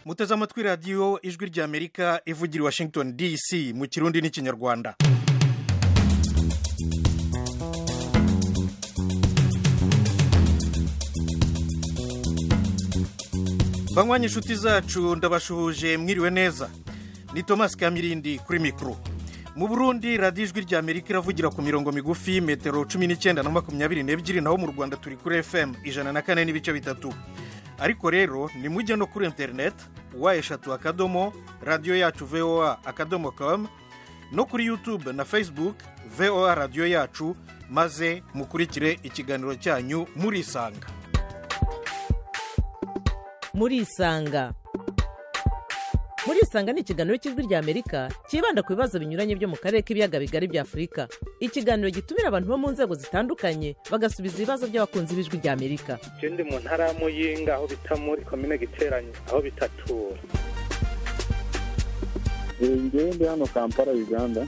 muteze amatwi radiyo ijwi ry'amerika ivugira i washington dc mu kirundi n'ikinyarwanda banywanye inshuti zacu ndabashuhuje mwiriwe neza ni thomas kamirindi kuri mikoro mu burundi radiyo ijwi ry'amerika iravugira ku mirongo migufi metero cumi n'icyenda na makumyabiri n'ebyiri naho mu rwanda turi kuri fm ijana na kane n'ibice bitatu ariko rero nimujye no kuri interineti wa eshatu akadomo radiyo yacu voa akadomo komu no kuri yutube na facebook voa radiyo yacu maze mukurikire ikiganiro cyanyu murisanga murisanga murisanga ni ikiganiro cy'ijwi ry'amerika cyibanda ku bibazo binyuranye byo mu karere k'ibiyaga bigari bya afurika ikiganiro gitumira abantu bo mu nzego zitandukanye bagasubiza ibibazo by'abakunzi b'ijwi ry'amerika icyo ndi mu ntara ya muyinga aho bita muri komine giteranye aho bita tura ngewe ndi hano kampala uganda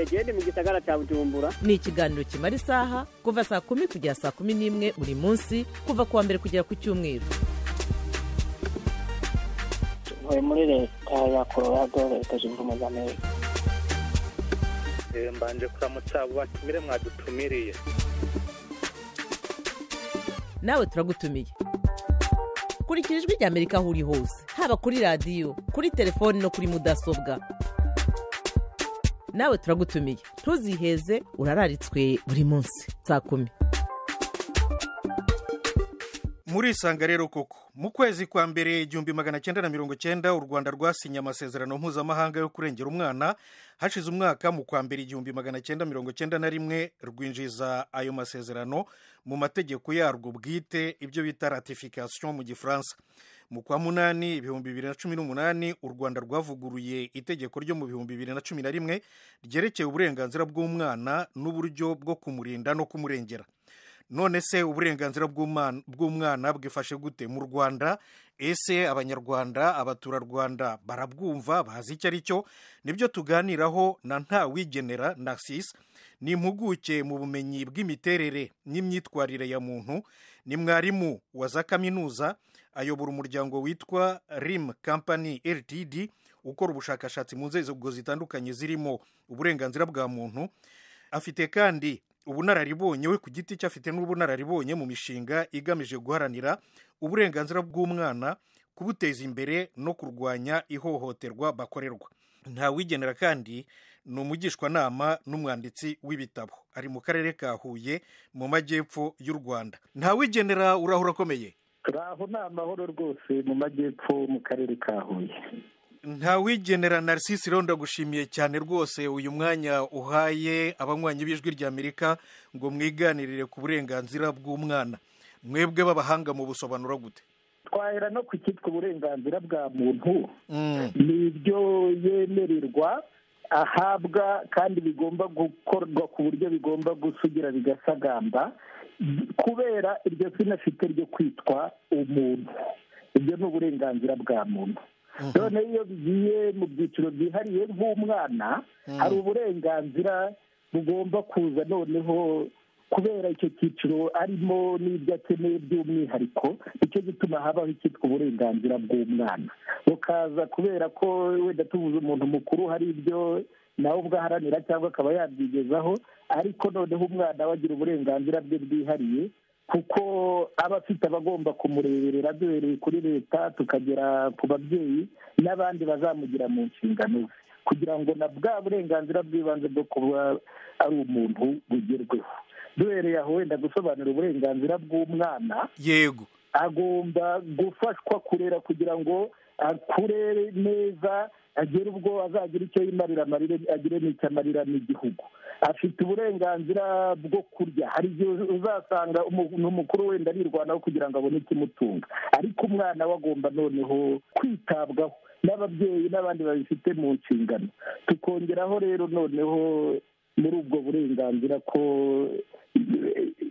genda mu gisagara cya bujumbura ni ikiganiro kimara isaha kuva saa kumi kugera saa kumi n'imwe buri munsi kuva ku wa mbere kugera ku cyumweru tuvuye muri leta ya colorado leta zunze ubumwe za amerika mbanje kuramutsa abo batumire mwadutumiriye nawe turagutumiye kurikira ijwi ry'amerika aho uri hose haba kuri radiyo kuri telefoni no kuri mudasobwa nawe turagutumiye ntuziheze urararitswe buri munsi saa kumi murisanga rero koko mu kwezi kwa mbere igihumbi magana cyenda na mirongo cyenda u rwanda rwasinye amasezerano mpuzamahanga yo kurengera umwana hashize umwaka mu kwa mbere igihumbi magana cyenda mirongo cyenda na rimwe rwinjiza ayo masezerano mu mategeko yarwo bwite ibyo bita ratifikasiyo mu gifaransa mu kwa munani ibihumbi bibiri na cumi n'umunani u rwanda rwavuguruye itegeko ryo mu bihumbi bibiri na cumi na rimwe ryerekeye uburenganzira bw'umwana n'uburyo bwo kumurinda no kumurengera none se uburenganzira bw'umwana bwifashe gute mu rwanda ese abanyarwanda abaturarwanda barabwumva bazi icyo ari cyo nibyo tuganiraho na ntawigenera na sisi ni impuguke mu bumenyi bw'imiterere n'imyitwarire ya muntu ni mwarimu wa za kaminuza ayobora umuryango witwa rim kampani ltd ukora ubushakashatsi mu nzego zitandukanye zirimo uburenganzira bwa muntu afite kandi ubunararibonye we ku giti cye afite n'ubunararibonye mu mishinga igamije guharanira uburenganzira bw'umwana kubuteza imbere no kurwanya ihohoterwa bakorerwa ntawigenera kandi ni umugishwanama n'umwanditsi w'ibitabo ari mu karere ka huye mu majyepfo y'u rwanda ntawigenera urahura akomeye turaho ni amahoro rwose mu majyepfo mu karere ka huye ntawigenera Narcisse ndagushimiye cyane rwose uyu mwanya uhaye abanywanyi b'ijwi ry'amerika ngo mwiganirire ku burenganzira bw'umwana mwebwe b'abahanga mu busobanura gute twahera no ku cyitwa uburenganzira bwa muntu ni ibyo yemererwa ahabwa kandi bigomba gukorwa ku buryo bigomba gusugira bigasagamba kubera iryo zina afite ryo kwitwa umuntu ibyo ni uburenganzira bwa muntu none iyo bigiye mu byiciro byihariye nk'umwana hari uburenganzira bugomba kuza noneho kubera icyo cyiciro arimo n'ibyo akeneye by'umwihariko nicyo gituma habaho icyitwa uburenganzira bw'umwana bukaza kubera ko wenda tubuze umuntu mukuru hari ibyo nawe ubwo aharanira cyangwa akaba yabyigezaho ariko noneho umwana we agira uburenganzira bwe bwihariye kuko aba afite abagomba kumureberera duhereye kuri leta tukagera ku babyeyi n'abandi bazamugira mu nshingano ze kugira ngo na bwa burenganzira bw'ibanze bwo kuba ari umuntu bugerweho duhereye aho wenda gusobanura uburenganzira bw'umwana yego agomba gufashwa kurera kugira ngo akure neza agere ubwo azagira icyo yimarira amarire agire n'icyo amarira n'igihugu afite uburenganzira bwo kurya hari igihe uzasanga umuntu mukuru wenda arirwanaho kugira ngo abone ikimutunga ariko umwana we agomba noneho kwitabwaho n'ababyeyi n'abandi babifite mu nshingano tukongeraho rero noneho muri ubwo burenganzira ko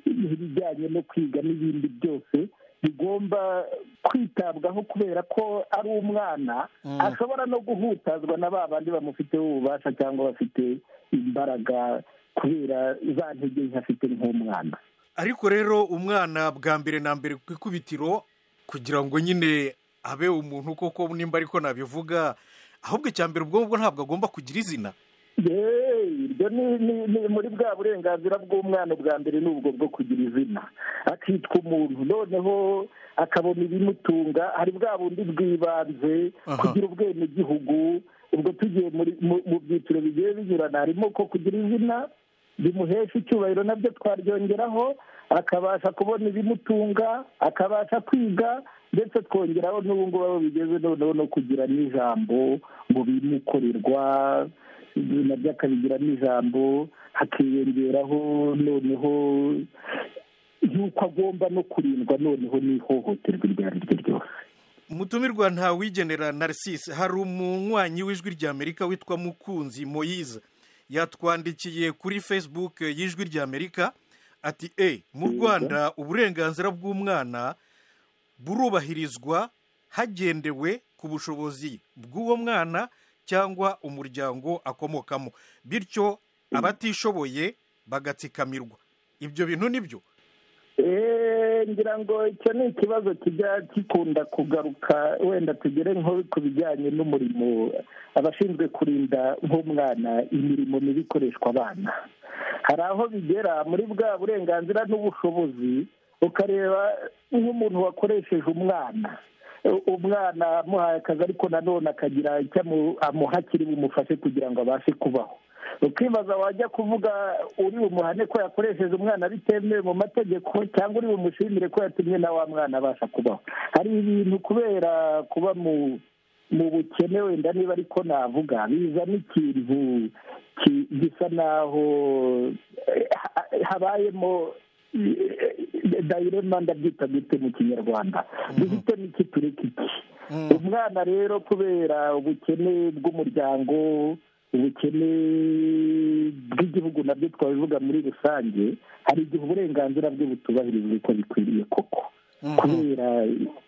ibijyanye no kwiga n'ibindi byose bigomba kwitabwaho kubera ko ari umwana ashobora no guhutazwa na ba bandi bamufiteho ububasha cyangwa bafite imbaraga kubera za ntege nke afite nk'umwana ariko rero umwana bwa mbere na mbere ku ikubitiro kugira ngo nyine abe umuntu koko nimba ariko nabivuga ahubwo icya mbere ubwo ngubwo ntabwo agomba kugira izina yeee ibyo ni- ni ni muri bwa burenganzira bw'umwana ubwa mbere ni ubwo bwo kugira izina akitwa umuntu noneho akabona ibimutunga hari bwa bundi bw'ibanze Aha. kugira ubwenegihugu ubwo tugiye muri- mu- mu byiciro bigiye binyurana harimo ko kugira izina bimuhesha icyubahiro nabyo twaryongeraho akabasha kubona ibimutunga akabasha kwiga ndetse twongeraho n'ubu ngubu aho bigeze noneho no kugira n'ijambo ngo bimukorerwa nabyo akabigiramo ijambo hakiyongeraho noneho y'uko agomba no kurindwa noneho n'ihohoterwa iryo ari ryo ryose umutumirwa ntawigenera narcisse hari umunywanyi w'ijwi ry'amerika witwa mukunzi moyize yatwandikiye kuri facebook y'ijwi ry'amerika ati e mu rwanda uburenganzira bw'umwana burubahirizwa hagendewe ku bushobozi bw'uwo mwana cyangwa umuryango akomokamo bityo abatishoboye bagatsikamirwa ibyo bintu ni byo Eh, ngira ngo icyo ni ikibazo kijya gikunda kugaruka wenda tugere nko ku bijyanye n'umurimo abashinzwe kurinda nk'umwana imirimo mibi ikoreshwa abana hari aho bigera muri bwa burenganzira n'ubushobozi ukareba nk'umuntu wakoresheje umwana U- umwana amuhaye akazi ariko nanone akagira icyo amu- amuha kiri bumufashe kugira ngo abashe kubaho ukibaza wajya kuvuga uri bumuhane ko yakoresheje umwana bitemewe mu mategeko cyangwa uri bumushimire ko yatumye na wa mwana abasha kubaho hari ibintu kubera kuba mu mu bukene wenda niba ariko navuga bizana ikintu ki- gisa naho eh, ha- habayemo eh, dayirema ndabyita gute mu kinyarwanda duhitemo iki tureka iki umwana rero kubera ubukene bw'umuryango ubukene bw'igihugu nabyo twabivuga muri rusange hari igihe uburenganzira bwe butubahirizwa uko bikwiriye koko kubera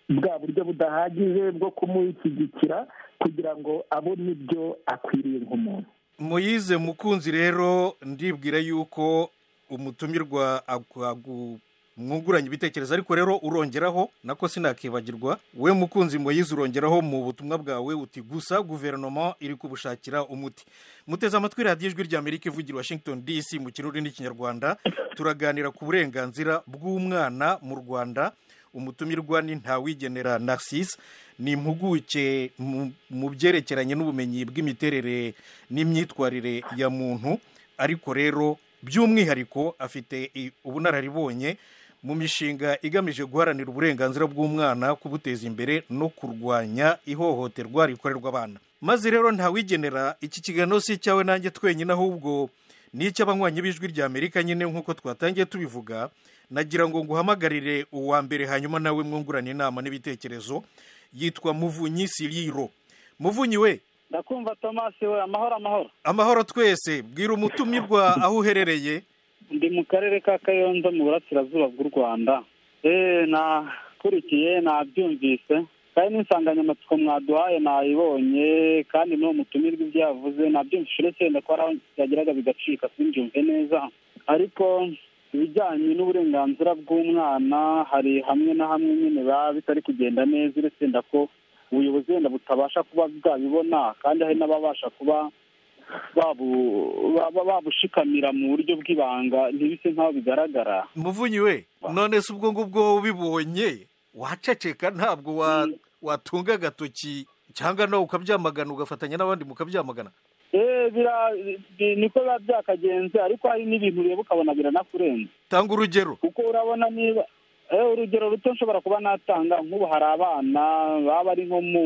bwa buryo budahagije bwo kumushyigikira kugira ngo abone ibyo akwiriye nk'umuntu muyize mukunzi rero ndibwira yuko umutumirwa agu- mwunguranye ibitekerezo ariko rero urongeraho nako sinakibagirwa we mukunzi muyize urongeraho mu butumwa bwawe uti gusa guverinoma iri kubushakira umuti muteze amatwi radiyo ijwi ry'amerika ivugira i washington dc mu kirori n'ikinyarwanda turaganira ku burenganzira bw'umwana mu rwanda umutumirwa ni ntawigenera narcisse ni impuguke mu- mu byerekeranye n'ubumenyi bw'imiterere n'imyitwarire ya muntu ariko rero by'umwihariko afite i- ubunararibonye mu mishinga igamije guharanira uburenganzira bw'umwana kubuteza imbere no kurwanya ihohoterwa rikorerwa abana maze rero ntawigenera iki kiganiro si icyawe nanjye twenyine ahubwo ni icy'abanywanyi b'ijwi ry'amerika nyine nk'uko twatangiye tubivuga nagira ngo nguhamagarire uwa mbere hanyuma nawe mwungurane inama n'ibitekerezo yitwa muvunyi siriro muvunyi we ndakumva tomasi we amahoro amahoro amahoro twese bwira umutumirwa aho uherereye ndi mu karere ka kayonza mu burasirazuba bw'u rwanda eee nakurikiye nabyumvise kandi n'insanganyamatsiko mwaduhaye nayibonye kandi n'uwo mutumirwa ibyo yavuze nabyumvise uretse wenda ko hari aho byageraga bigacika simbyumve neza ariko ibijyanye n'uburenganzira bw'umwana hari hamwe na hamwe nyine biba bitari kugenda neza uretse wenda ko ubuyobozi wenda butabasha kuba bwabibona kandi hari n'ababasha kuba babu- baba babushikamira mu buryo bw'ibanga ntibise nk'aho bigaragara muvunyi we none se ubwo ngubwo ubibonye waceceka ntabwo wa- watunga agatoki cyangwa nawe ukabyamagana ugafatanya n'abandi mukabyamagana Eh, bira- bi- niko biba byakagenze ariko hari n'ibintu ureba ukabona biranakurenze tanga urugero kuko urabona niba eh, urugero ruto nshobora kuba natanga nk'ubu hari abana baba bari nko mu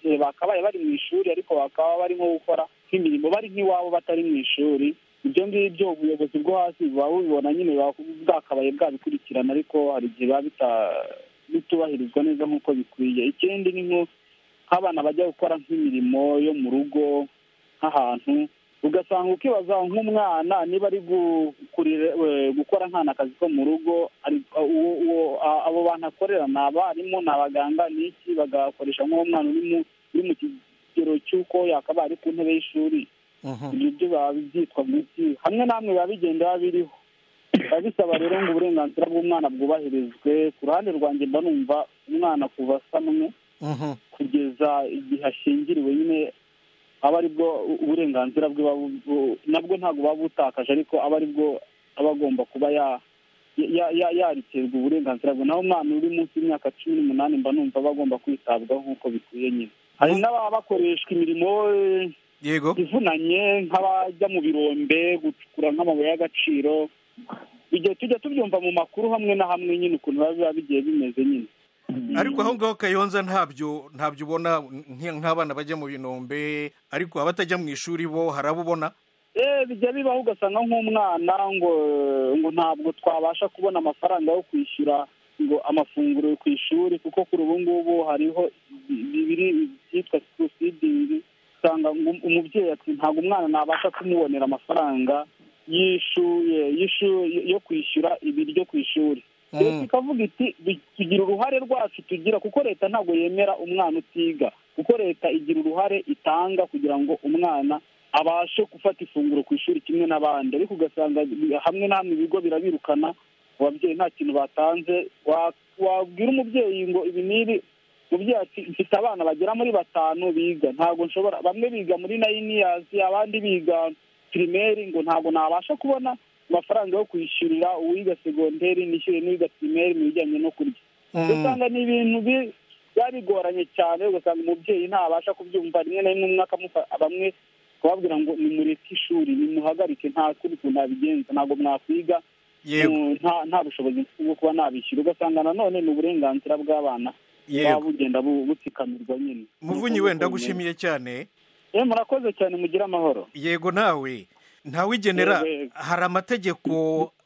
eh, bakabaye bari mu ishuri ariko bakaba bari nko gukora nk'imirimo bari nk'iwabo batari mu ishuri ibyo ngibyo ubuyobozi bwo hasi buba bubibona nyine buba bwakabaye bwabikurikirana ariko hari igihe biba bita- bitubahirizwa neza nk'uko bikwiye ikindi ni nko nk'abana bajya gukora nk'imirimo yo mu rugo nk'ahantu ugasanga ukibaza nk'umwana niba ari gu- kurire- we- gukora nkana akazi ko mu rugo ari- uwo- uwo- a- abo bantu akorera ni abarimu ni abaganga ni iki bagakoresha nk'uwo mwana uri mu- uri mu kigero cy'uko yakabaye ari ku ntebe y'ishuri Mhm. ibyo byo biba byitwa mu iki hamwe na hamwe biba bigenda biba biriho biba bisaba rero ngo uburenganzira bw'umwana bwubahirizwe ku ruhande rwanjye mba numva umwana kuva asa n'umwe Mhm. kugeza igihe ashingiriwe nyine aba ari bwo uburenganzira bwe buba bu- nabwo ntabwo buba butakaje ariko aba ari bwo aba agomba kuba ya ya- ya- yarekerwa uburenganzira bwe naho umwana uri munsi y'imyaka cumi n'umunani mba numva aba agomba kwitabwaho nk'uko bikwiye nyine hari n'ababa bakoreshwa imirimo eh, yego ivunanye nk'abajya mu birombe gucukura nk'amabuye y'agaciro igihe tujya tubyumva mu makuru hamwe na hamwe nyine ukuntu biba biba bigiye bimeze nyine ariko aho ngaho kayonza ntabyo ntabyo ubona nk- nk'abana bajya mu binombe ariko abatajya mu ishuri bo hari abo ubona Eh, bijya bibaho ugasanga nk'umwana ngo ngo ntabwo twabasha kubona amafaranga yo kwishyura ngo amafunguro ku ishuri kuko kuri ubu ngubu hariho bibiri byitwa sikuru usanga ngo umubyeyi ati ntabwo umwana nabasha kumubonera amafaranga y'ishuye y'ishu- yo kwishyura ibiryo ku ishuri Mm. leta ikavuga iti "Bi- tugira uruhare rwacu tugira kuko leta ntabwo yemera umwana utiga kuko leta igira uruhare itanga kugira ngo umwana abashe gufata ifunguro ku ishuri kimwe n'abandi ariko ugasanga hamwe na hamwe ibigo birabirukana ababyeyi nta kintu batanze Wa- wabwira umubyeyi ngo ibi n'ibi umubyeyi ati mfite abana bagera muri batanu biga ntabwo nshobora bamwe biga muri nayiniyazi abandi biga pirimeri ngo ntabwo nabasha kubona amafaranga yo kwishyurira uwiga segonderi nishyure n'uwiga pirimeri mu bijyanye no kurya Mm. ugasanga ni ibintu bi- biba bigoranye cyane ugasanga umubyeyi ntabasha kubyumva rimwe na rimwe umwaka bamwe kubabwira ngo nimureke ishuri nimuhagarike nta kundi kuntu nabigenza ntabwo mwakwiga yego Mm, nta nta bushobozi mfite bwo kuba nabishyura ugasanga nanone ni uburenganzira bw'abana buba yego bugenda bu- butsikamirwa nyine muvunyi wenda gushimiye cyane Eh, murakoze cyane mugire amahoro yego nawe ntawigenera Yego, yego. hari amategeko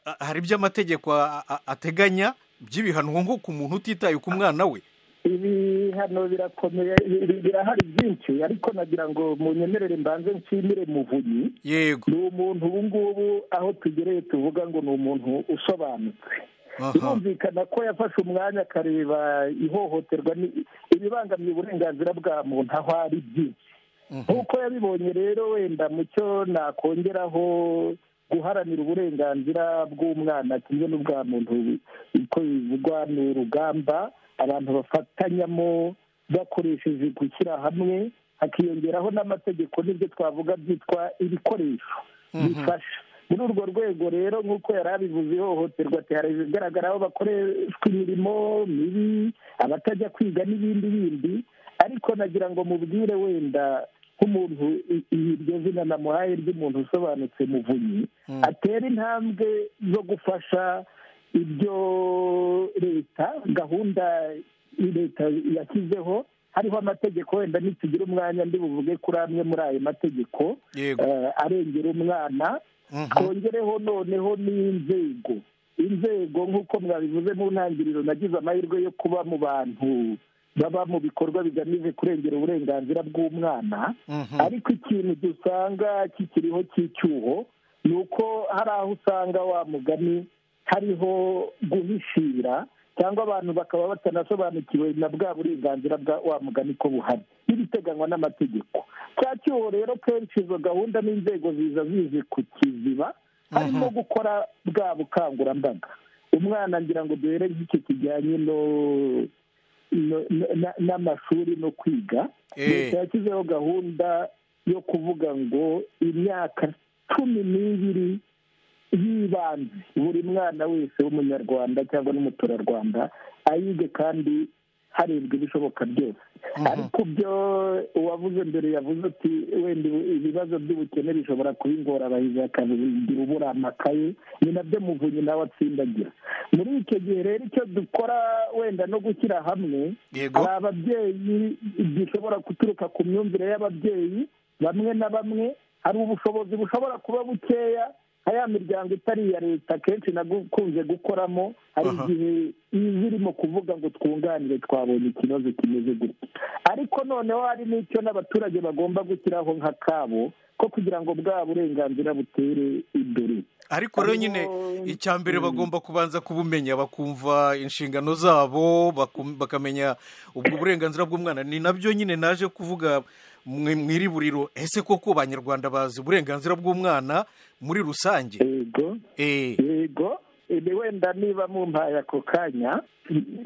a- hari ibyo amategeko a- a- ateganya by'ibihano nko ku muntu utitaye ku mwana we ibihano birakomeye bi- birahari byinshi ariko nagira ngo munyemerere mbanze nshimire muvunyi yego ni umuntu ubu ngubu aho tugereye tuvuga ngo ni umuntu usobanutse aha birumvikana ko yafashe umwanya akareba ihohoterwa ni- ibibangamiye uburenganzira bwa muntu aho ari byinshi nk'uko yabibonye rero wenda mu cyo nakongeraho guharanira uburenganzira bw'umwana kimwe n'ubwa muntu uko bivugwa ni urugamba abantu bafatanyamo bakoresheje gushyira hamwe hakiyongeraho n'amategeko n'ibyo twavuga byitwa ibikoresho bifasha muri urwo rwego rero nk'uko yari abivuze ihohoterwa ati hari ibigaragara aho bakoreshwa imirimo mibi abatajya kwiga n'ibindi bindi ariko nagira ngo mubwire wenda nk'umuntu i- iryo zina namuhaye ry'umuntu usobanutse muvunyi atera intambwe zo gufasha ibyo leta gahunda leta yashyizeho hariho amategeko wenda nitugira umwanya ndi buvuge kuri amwe muri ayo mategeko yego eh, arengera umwana Mhm. twongereho noneho n'inzego inzego nk'uko mwabivuze mu ntangiriro nagize amahirwe yo kuba mu bantu baba mu bikorwa bigamije kurengera uburenganzira bw'umwana Mhm. ariko ikintu dusanga kikiriho cy'icyuho ni uko hari aho usanga wa mugani hariho guhishira cyangwa abantu bakaba batanasobanukiwe na bwa burenganzira bwa wa mugani ko buhari n'ibiteganywa n'amategeko cya cyuho rero kenshi izo gahunda n'inzego ziza zizi ku kiziba harimo gukora bwa bukangurambaga umwana ngira ngo duhere nk'icyo kijyanye no no- no- na- n'amashuri no kwiga Eh. leta yashyizeho gahunda yo kuvuga ngo imyaka cumi n'ibiri y'ibanze buri mwana wese w'umunyarwanda cyangwa n'umuturarwanda ayige kandi harebwa ibishoboka byose ariko byo uwavuze mbere yavuze ati wenda ibibazo by'ubukene bishobora kuba ingorabahizi akabigira ubura amakaye ni nabyo muvunyi nawe atsindagira muri icyo gihe rero icyo dukora wenda no gushyira hamwe Yego. hari ababyeyi gishobora guturuka ku myumvire y'ababyeyi bamwe na bamwe hari ubushobozi bushobora kuba bukeya nka ya miryango itari iya leta akenshi nakunze gukoramo hari Aha. igihe iba irimo kuvuga ngo twunganire twabonye ikibazo kimeze gutya ariko noneho hari n'icyo n'abaturage bagomba gushyiraho nka kabo ko kugira ngo bwa burenganzira butere imbere ariko rero nyine Harimo- icya mbere bagomba kubanza kubumenya bakumva inshingano zabo bakum- bakamenya ubwo burenganzira bw'umwana ni nabyo nyine naje kuvuga mu iri buriro ese koko abanyarwanda bazi uburenganzira bw'umwana muri rusange yego Eh, yego ibi wenda niba mumpaye ako kanya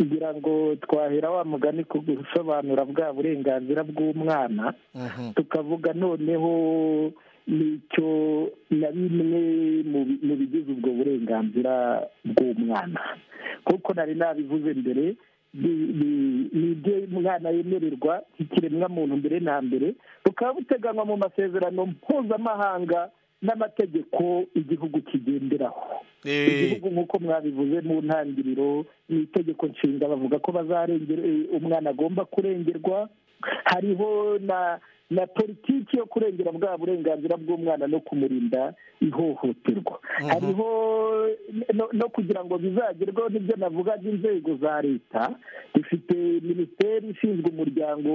ngira ngo twahera wa mugani ku gusobanura bwa burenganzira bw'umwana mhm, tukavuga noneho n'icyo na bimwe mu bi- mu bigize ubwo burenganzira bw'umwana kuko nari nabivuze mbere ni- ni- ni ibyo umwana yemererwa nk'ikiremwamuntu mbere na mbere bukaba buteganywa mu masezerano mpuzamahanga n'amategeko igihugu kigenderaho eh, igihugu nk'uko mwabivuze mu ntangiriro ni itegeko nshinga bavuga ko bazarengera eh, umwana agomba kurengerwa hariho na na politiki yo kurengera bwa burenganzira bw'umwana no kumurinda ihohoterwa hariho no, no kugira ngo bizagerweho n'ibyo navugaga inzego za leta dufite minisiteri ishinzwe umuryango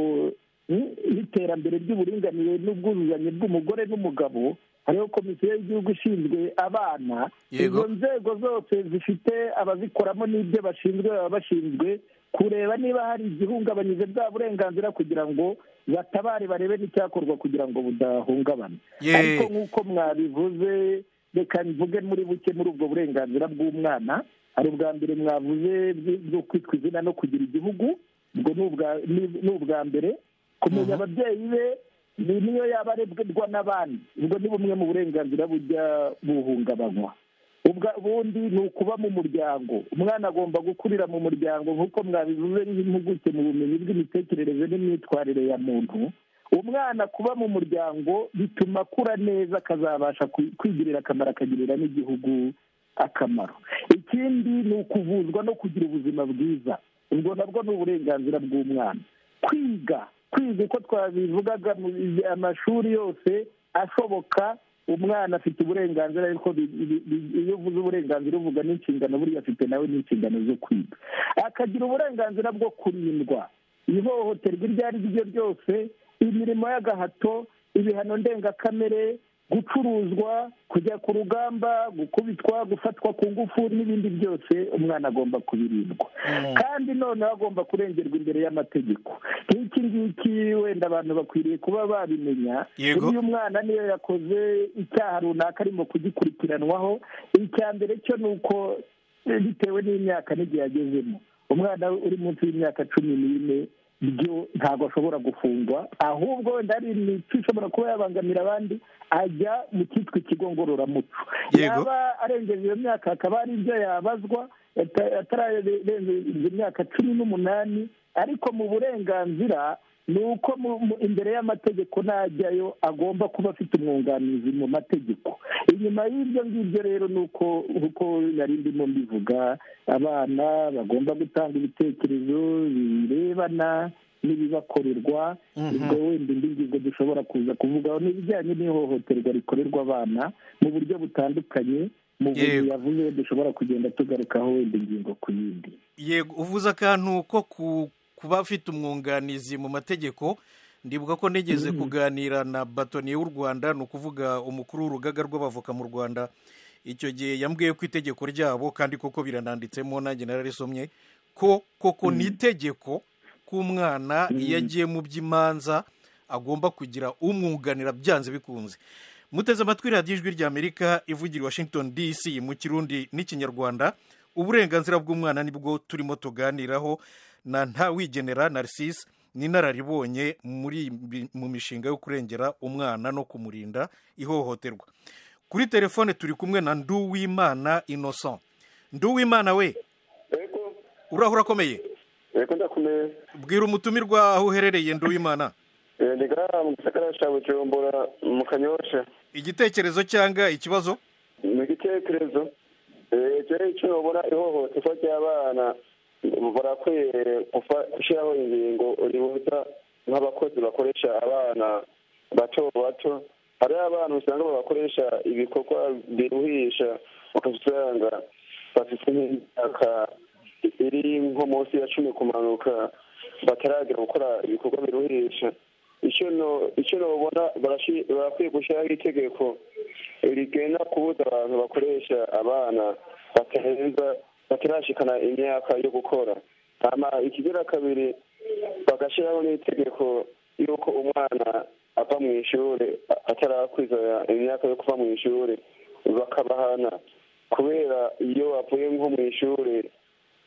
mm, n'iterambere ry'uburinganire n'ubwuzuzanye bw'umugore n'umugabo hariho komisiyo y'igihugu ishinzwe abana Yego. izo nzego zose zifite abazikoramo n'ibyo bashinzwe baba bashinzwe kureba niba hari igihungabanyije bwa burenganzira kugira ngo batabare barebe n'icyakorwa kugira ngo budahungabana Ye. ariko nk'uko mwabivuze reka mvuge muri buke muri ubwo burenganzira bw'umwana hari ubwa mbere mwavuze bw- bwo kwitwa izina no kugira igihugu ubwo ni ubwa- ni- ni ubwa mbere kumenya ababyeyi be ni niyo yaba arebwa n'abandi ubwo ni bumwe mu burenganzira bujya buhungabanywa ubwa ubundi ni ukuba mu muryango umwana agomba gukurira mu muryango nk'uko mwabivuze n'impuguke mu bumenyi bw'imitekerereze n'imyitwarire ya muntu umwana kuba mu muryango bituma akura neza akazabasha kwi- kwigirira akamaro akagirira n'igihugu akamaro ikindi ni ukuvuzwa no kugira ubuzima bwiza ubwo nabwo ni uburenganzira bw'umwana kwiga kwiga uko twabivugaga mu amashuri yose ashoboka umwana afite uburenganzira ariko bi- bi- bi- iyo uvuze uburenganzira uvuga n'inshingano buriya afite nawe n'inshingano zo kwiga akagira uburenganzira bwo kurindwa ihohoterwa iryo ari ryo ryose imirimo y'agahato ibihano ndengakamere gucuruzwa kujya ku rugamba gukubitwa gufatwa ku ngufu n'ibindi byose umwana agomba kubirindwa kandi noneho agomba kurengerwa imbere y'amategeko nk'iki ngiki wenda abantu bakwiriye kuba babimenya Yego. iyo umwana niyo yakoze icyaha runaka arimo kugikurikiranwaho icya mbere cyo ni uko eh, bitewe n'imyaka n'igihe agezemo umwana uri munsi y'imyaka cumi n'ine byo ntabwo ashobora gufungwa ahubwo wenda hari imico ishobora kuba yabangamira abandi ajya mu cyitwa ikigo ngororamuco Yego. yaba arengeje iyo myaka hakaba hari ibyo yabazwa ata- atararengeje imyaka cumi n'umunani ariko mu burenganzira ni uko mu- mu- imbere y'amategeko najyayo agomba kuba afite umwunganizi mu mategeko inyuma y'ibyo ngibyo rero ni uko uko nari ndimo mbivuga abana bagomba gutanga ibitekerezo birebana n'ibibakorerwa Mhm. ubwo wenda indi ngingo dushobora kuza kuvugaho ni ibijyanye n'ihohoterwa rikorerwa abana mu buryo butandukanye mu buryo Yego. yavuze dushobora kugenda tugarukaho wenda ingingo ku yindi yego uvuze akantu ko ku- kuba afite umwunganizi mu mategeko ndibuka ko nigeze kuganira na batoniye w'u rwanda ni ukuvuga umukuru w'urugaga rw'abavoka mu rwanda icyo gihe yambwiye ko itegeko ryabo kandi koko birananditsemo nanjye nararisomye ko koko ni itegeko k'umwana iyo agiye mu by'imanza agomba kugira umwunganira byanze bikunze muteze amatwi radiyo ijwi ry'amerika ivugira i washington dc mu kirundi n'ikinyarwanda uburenganzira bw'umwana nibwo turimo tuganiraho na ntawigenera narcisse n'inararibonye muri bi- mu mishinga yo kurengera umwana no kumurinda ihohoterwa kuri telefone turi kumwe na nduwimana innocent nduwimana we yego urahura akomeye yego ndakomeye bwira umutumirwa aho uherereye nduwimana Eh, ndi ngaha mu gisagara cya bujumbura mu kanyosha igitekerezo cyangwa ikibazo ni igitekerezo Eh, jewe icyo nobona ihohoterwa ry'abana barakwiye gufa- gushyiraho ingingo ribuza nk'abakozi bakoresha abana bato bato hari abana usanga bakoresha ibikorwa biruhisha ukasanga bafite nk'imyaka iri nko munsi ya cumi kumanuka bataragera gukora ibikorwa biruhisha icyo no- icyo nobona barashi- barakwiye gushyiraho itegeko rigena kubuza abantu bakoresha abana batarenza batarashikana imyaka yo gukora hama ikigira kabiri bagashyiraho n'itegeko yuko umwana ava mu ishuri atarakwiza imyaka yo kuva mu ishuri bakabahana kubera iyo bavuye nko mu ishuri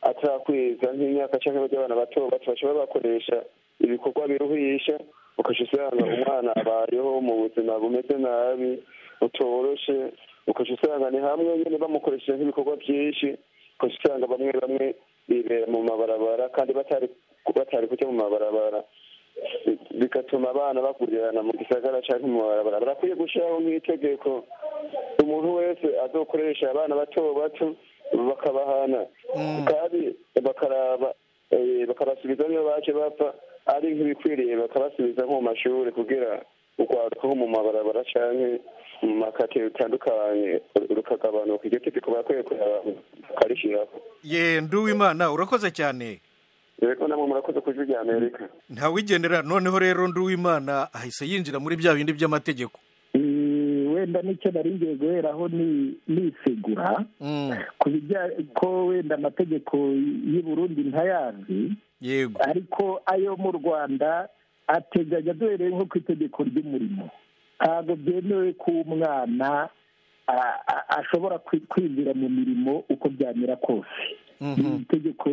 atarakwiza nk'imyaka cyangwa abana bato bato bashobora bakoresha ibikorwa biruhisha ukajya usanga umwana abayeho mu buzima bumeze nabi butoroshe ukajya usanga ni hamwe nyine bamukoresheje nk'ibikorwa byinshi ukajya usanga bamwe bamwe bibera mu mabarabara kandi batari batari kujya mu mabarabara bigatuma abana bakurirana mu gisagara cyangwa mu mabarabara barakwiye gushyiraho nk'itegeko umuntu wese azokoresha abana bato bato bakabahana kandi bakaraba bakabasubiza niyo baje bapfa ari nk'ibikwiriye bakabasubiza nko mu mashuri kugira urwaruka nko mu mabarabara cyangwa mu makate rutandukanye rukagabanuka iryo tegeko barakwiye bakarishyiraho yenda uwimana urakoze cyane rero namwe murakoze ku ijwi rya amerika ntawigendera noneho rero nduwimana ahise yinjira muri bya bindi by'amategeko wenda nicyo nari ngiye guheraho nisegura ku bijyanye ko wenda amategeko y'i Burundi ntayazi yego ariko ayo mu rwanda ateganya duhereye nko ku itegeko ry'umurimo ntabwo byemewe ko umwana ashobora kwinjira mu mirimo uko byamera kose itegeko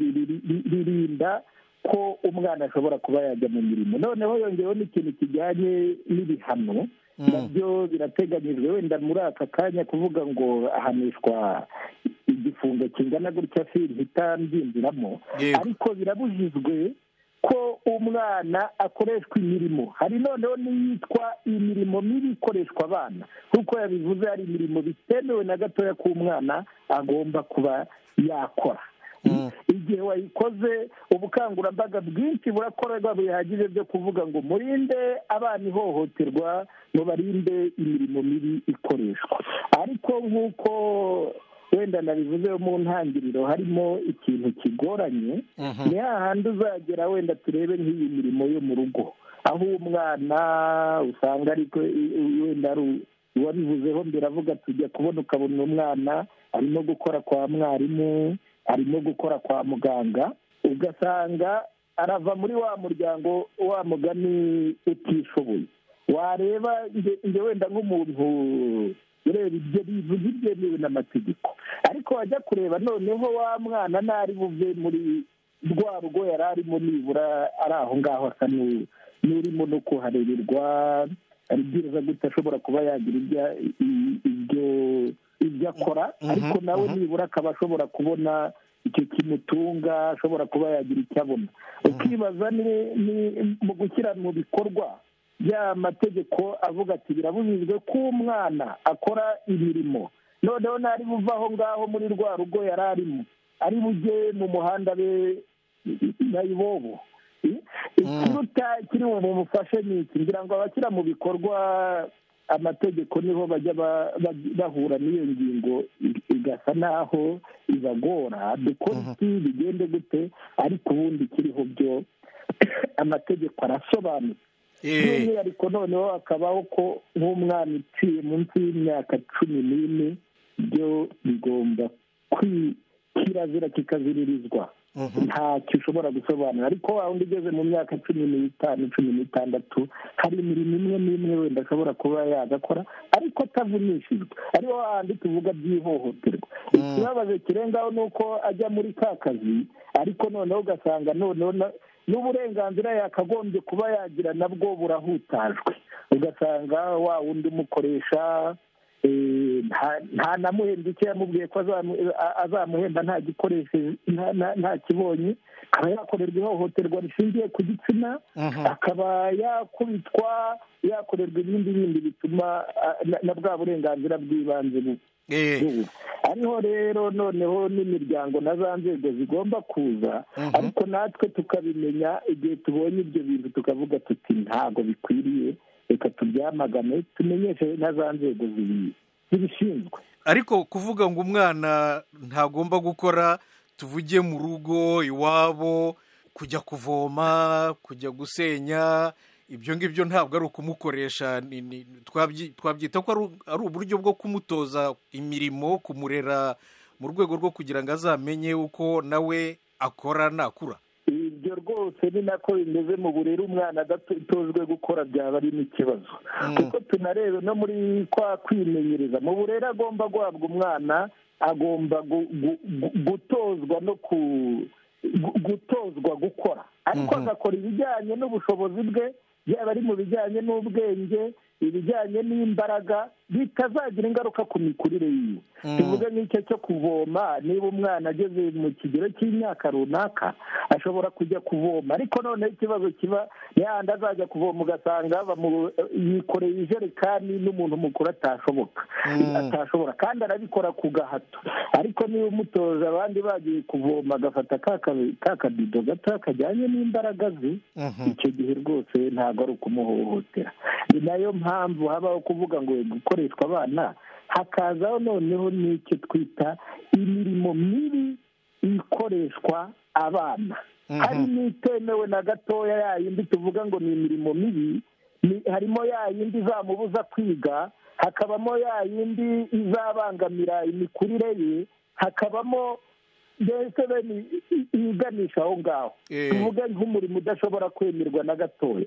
ririnda ko umwana ashobora kuba yajya mu mirimo noneho yongeyeho n'ikintu kijyanye n'ibihano nabyo birateganyijwe wenda muri aka kanya kuvuga ngo ahanishwa igifungo kingana gutya sinhita mbyinjiramo ariko birabujijwe ko umwana akoreshwa imirimo hari noneho n'iyitwa imirimo mibi ikoreshwa abana nk'uko yabivuze hari imirimo bitemewe na gatoya k'umwana agomba kuba yakora igihe wayikoze ubukangurambaga bwinshi burakorerwa bihagije byo kuvuga ngo murinde abana ihohoterwa mubarinde imirimo mibi ikoreshwa ariko nk'uko wenda nabivuze mu ntangiriro harimo ikintu kigoranye ni hahandi uzagera wenda turebe nk'iyi mirimo yo mu rugo aho umwana usanga ariko wenda ari uwabivuzeho mbere avuga tujya kubona ukabona umwana arimo gukora kwa mwarimu arimo gukora kwa muganga ugasanga arava muri wa muryango wa mugani utishoboye wareba njye wenda nk'umuntu ureba ibyo bivuga ibyemewe n'amategeko ariko wajya kureba noneho wa mwana ntari buve muri rwa rugo yari arimo nibura ari aho ngaho asa n'urimo no kuhareberwa aribwiriza gute ashobora kuba yagira ibyo ibyo akora ariko nawe nibura akaba ashobora kubona icyo kimutunga ashobora kuba yagira icyo abona ukibaza ni mu gushyira mu bikorwa ya mategeko avuga ati birabujijwe ko umwana akora imirimo noneho ntari buve aho ngaho muri rwa rugo yari arimo ari bujye mu muhanda be nayibobo ikiruta kiri bumufashe ni iki ngira ngo abashyira mu bikorwa amategeko niho bajya bahura n'iyo ngingo igasa naho ibagora dukora iki bigende gute ariko ubundi kiriho byo amategeko arasobanutse by'umwihariko noneho hakabaho ko nk'umwana uciye munsi y'imyaka cumi n'ine byo bigomba kirazira kikaziririzwa ntacyo ushobora gusobanura ariko wundi ugeze mu myaka cumi n'itanu cumi n'itandatu hari imirimo imwe n'imwe wenda ashobora kuba yagakora ariko atavunishijwe ariho hahandi tuvuga by'ihohoterwa ikibazo kirengaho ni uko ajya muri ka kazi ariko noneho ugasanga noneho n'uburenganzira yakagombye kuba yagira nabwo burahutajwe ugasanga wa wundi umukoresha nta namuhemba icyo yamubwiye ko azamuhemba nta gikoresheje nta kibonye akaba yakorerwa ihohoterwa rishingiye ku gitsina akaba yakubitwa yakorerwa ibindi bindi bituma na bwa burenganzira bw'ibanze bubu ariho rero noneho n'imiryango na za nzego zigomba kuza ariko natwe tukabimenya igihe tubonye ibyo bintu tukavuga tuti ntabwo bikwiriye reka tubyamagane tumenyeshe na za nzego zibishinzwe ariko kuvuga ngo umwana ntagomba gukora tuvuge mu rugo iwabo kujya kuvoma kujya gusenya ibyo ngibyo ntabwo ari ukumukoresha twabyita ko ari uburyo bwo kumutoza imirimo kumurera mu rwego rwo kugira ngo azamenye uko nawe akora nakura ibyo rwose hose ni nako bimeze mu burere umwana adatojwe gukora byaba ari n'ikibazo kuko tunarebe no muri kwa kwimenyereza mu burere agomba guhabwa umwana agomba gu- gu- gu- gutozwa no ku gu- gutozwa gukora ariko agakora ibijyanye n'ubushobozi bwe yaba ari mu bijyanye n'ubwenge ibijyanye n'imbaraga bitazagira ingaruka ku mikurire yiwe tuvuge nk'icyo cyo kuvoma niba umwana ageze mu kigero cy'imyaka runaka ashobora kujya kuvoma ariko noneho ikibazo kiba yandi azajya kuvoma ugasanga bamu- yikoreye ijerekani n'umuntu mukuru atashoboka atashobora kandi arabikora ku gahato ariko niba umutoje abandi bagiye kuvoma agafata ka kabi- ka kabido gato kajyanye n'imbaraga ze icyo gihe rwose ntabwo ari ukumuhohotera ni nayo mpamvu habaho kuvuga ngo gukoreshwa abana hakazaho noneho n'icyo twita imirimo mibi ikoreshwa abana hari n'itemewe na gatoya ya yindi tuvuga ngo ni imirimo mibi ni- harimo ya yindi izamubuza kwiga hakabamo ya yindi izabangamira imikurire ye hakabamo mbese bene i- i- iyiganisha aho ngaho Eh. tuvuge nk'umurimo udashobora kwemerwa na gatoya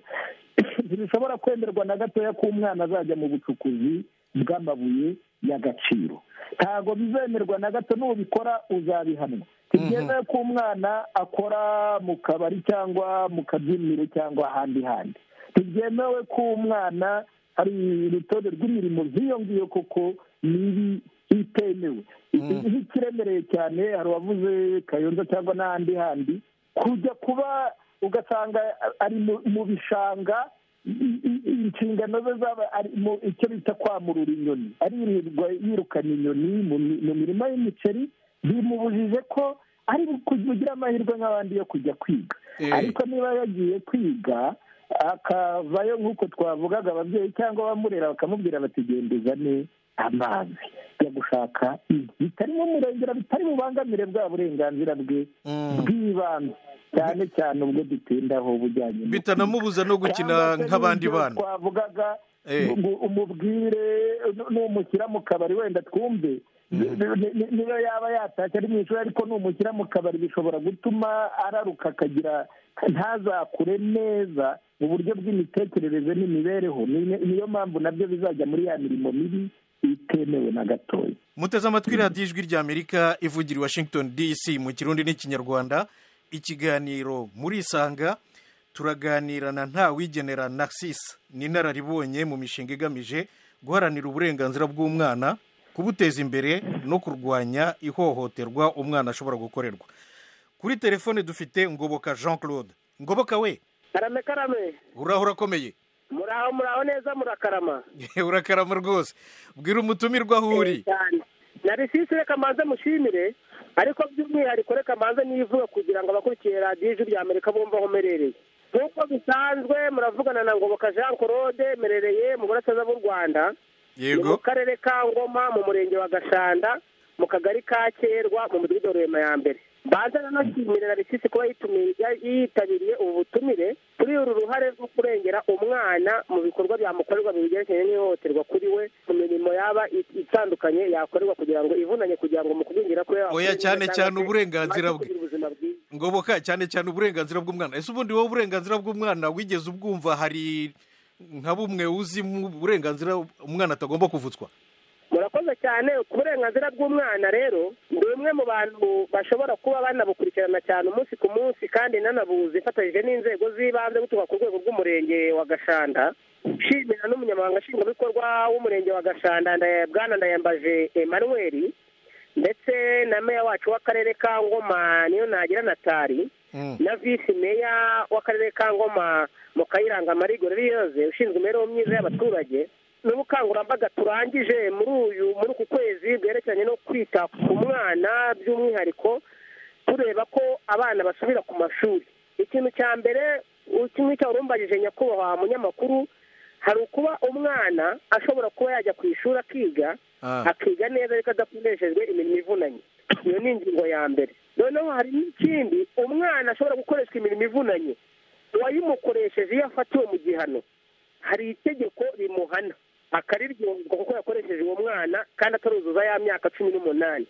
ntibishobora kwemerwa na gatoya ko umwana azajya mu bucukuzi bw'amabuye y'agaciro ntabwo bizemerwa na gato n'ubikora uzabihanwa ntibyemewe ko umwana akora mu kabari cyangwa mu kabyiniro cyangwa ahandi handi ntibyemewe ko umwana hari urutonde rw'imirimo nk'iyo ngiyo koko mibi itemewe iyo ikiremereye cyane hari uwavuze kayonza cyangwa n'ahandi handi kujya kuba ugasanga ari mu- mu bishanga i- i- inshingano ze zaba ari mu icyo bita kwamurura inyoni aririrwa yirukana inyoni mu mi- mu mirima y'imiceri bimubujije ko ari kugira amahirwe nk'abandi yo kujya kwiga Eh. ariko niba yagiye kwiga akavayo nk'uko twavugaga ababyeyi cyangwa abamurera bakamubwira bati genda uzane amazi ajya gushaka inkwi bitari mu murengera bitari bubangamire bwa burenganzira bwe bw'ibanze cyane cyane ubwo dutindaho bujyanye no bitanamubuza no gukina cyangwa se nk'abandi n'ibyo bana twavugaga Eh. ngo umubwire nu- numushyira mu kabari wenda twumve ni- ni- niyo yaba yatashye ari mu ishuri ariko numushyira mu kabari bishobora gutuma araruka akagira ntazakure neza mu buryo bw'imitekerereze n'imibereho Ni- niyo mpamvu nabyo bizajya muri ya mirimo mibi itemewe na gatoya muteze amatwi radiyo ijwi ry'amerika ivugira i washington dc mu kirundi n'ikinyarwanda ikiganiro muri isanga turaganirana nta wigenera narcisse ni inararibonye mu mishinga igamije guharanira uburenganzira bw'umwana kubuteza imbere no kurwanya ihohoterwa umwana ashobora gukorerwa kuri telefone dufite ngoboka jean claude ngoboka we karame karame uraho urakomeye muraho muraho neza murakarama urakarama rwose bwira umutumirwa aho uri cyane na risisi reka mbanze mushimire ariko by'umwihariko reka mbanze nivuga kugira ngo abakurikiye radiyo ijwi rya amerika bumve aho mperereye nk'uko bisanzwe muravugana na ngoboka jean claude merereye mu burasirazuba bw'u rwanda ni yego mu karere ka ngoma mu murenge wa gashanda mu kagari ka kerwa mu mudugudu wa rurema ya mbere mbanza nanashimire na risisi kuba yitumiye- yitabiriye ubu butumire kuri uru ruhare rwo kurengera umwana mu bikorwa byamukorerwa bigerekeranye n'ihohoterwa kuri we mu mirimo yaba i- itandukanye yakorerwa kugira ngo ivunanye kugira ngo mu kugwingira kwe Oya, cyane cyane uburenganzira bwe. kugira ubuzima bwiza ngoboka cyane cyane uburenganzira bw'umwana ese ubundi wowe uburenganzira bw'umwana wigeze ubwumva hari nka bumwe uzi mu burenganzira umwana atagomba kuvutswa murakoze cyane ku burenganzira bw'umwana rero ni umwe mu bantu bashobora kuba banabukurikirana cyane umunsi ku munsi kandi nanabuze ifatanyije n'inzego z'ibanze guturuka ku rwego rw'umurenge wa gashanda nshimira n'umunyamabanga nshingwabikorwa w'umurenge wa gashanda Ndaya- bwana ndayambaje emmanuel ndetse na meya wacu w'akarere ka ngoma niyo nagira natali na visi meya w'akarere ka ngoma mu kayiranga marigo yoze ushinzwe imibereho myiza y'abaturage n'ubukangurambaga turangije muri uyu muri uku kwezi bwerekeranye no kwita ku mwana by'umwihariko tureba ko abana basubira ku mashuri ikintu cya mbere kimwe cyawurumbagije nyakubahwa munyamakuru hari ukuba umwana ashobora kuba yajya ku ishuri akiga Ah. akiga neza ariko adakoreshejwe imirimo ivunanye iyo ni ingingo ya mbere noneho hari n'ikindi umwana ashobora gukoreshwa imirimo ivunanye uwayimukoresheje iyo afatiwe mu gihano hari itegeko rimuhana akariryozwa kuko yakoresheje uwo mwana kandi ataruzuza ya myaka cumi n'umunani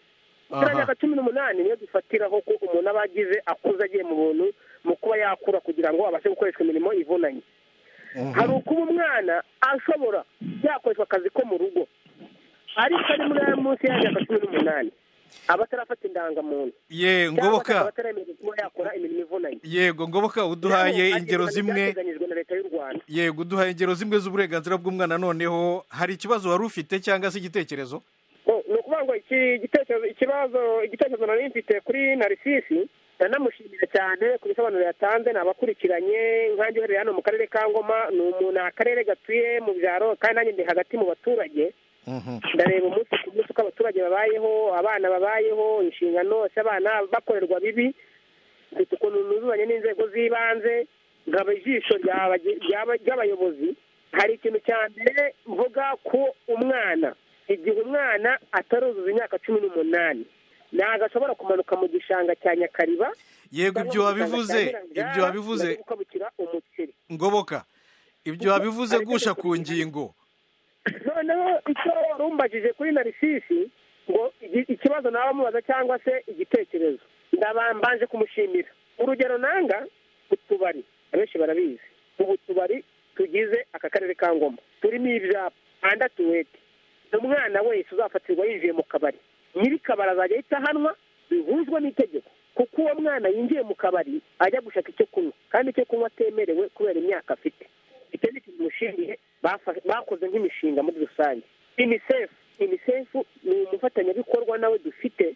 Aha. kiriya myaka cumi n'umunani niyo dufatiraho ko umuntu aba agize akuze agiye mu buntu mu kuba yakura kugira ngo abashe gukoreshwa imirimo ivunanye hari ukuba umwana ashobora yakoreshwa akazi ko mu rugo ariko ari muri aya munsi y'imyaka cumi n'umunani aba atarafata indangamuntu ye cyangwa akaba ngoboka ataremerewe kuba yakora imirimo ivunanye yego ngoboka uduhaye Rero, ingero agereranya zimwe ibyateganyijwe na leta y'u rwanda yego uduhaye ingero zimwe z'uburenganzira bw'umwana noneho hari ikibazo wari ufite cyangwa se igitekerezo ni ukuvuga ngo iki gitekerezo ikibazo igitekerezo nari mfite kuri narisisi ndanamushimira cyane ku bisobanuro yatanze ni abakurikiranye nkange uherereye hano mu karere ka ngoma ni umuntu ni akarere gatuye mu byaro kandi nanjye ndi hagati mu baturage ndareba umunsi ku munsi uko abaturage babayeho abana babayeho inshingano z'abana bakorerwa bibi mfite ukuntu nuzuzanye n'inzego z'ibanze ngaba ijisho ry'aba- ry'aba- ry'abayobozi hari ikintu cya mbere mvuga ku umwana igihe umwana ataruzuza imyaka cumi n'umunani ntabwo ashobora kumanuka mu gishanga cya nyakariba yego cyangwa ibyo mu gishanga wabivuze cya Nyirangara ibyo wabivuze bajye gukabukira umuceri ngoboka ibyo wabivuze gusha ku ngingo noneho icyo warumbajije kuri narisisi ngo igi- ikibazo nawe amubaza cyangwa se igitekerezo ndaba- mbanje kumushimira urugero nanga utubari abenshi barabizi ubu tubari tugize aka karere ka ngoma turimo ibyapa anda tuwete umwana wese uzafatirwa yinjiye mu kabari nyiri kabari azajya ahita ahanwa bihuzwa n'itegeko kuko uwo mwana yinjiye mu kabari ajya gushaka icyo kunywa kandi icyo kunywa atemerewe kubera imyaka afite icyo ni ikintu mushimiye bafa- bakoze nk'imishinga muri rusange unicef unicef ni umufatanyabikorwa nawe dufite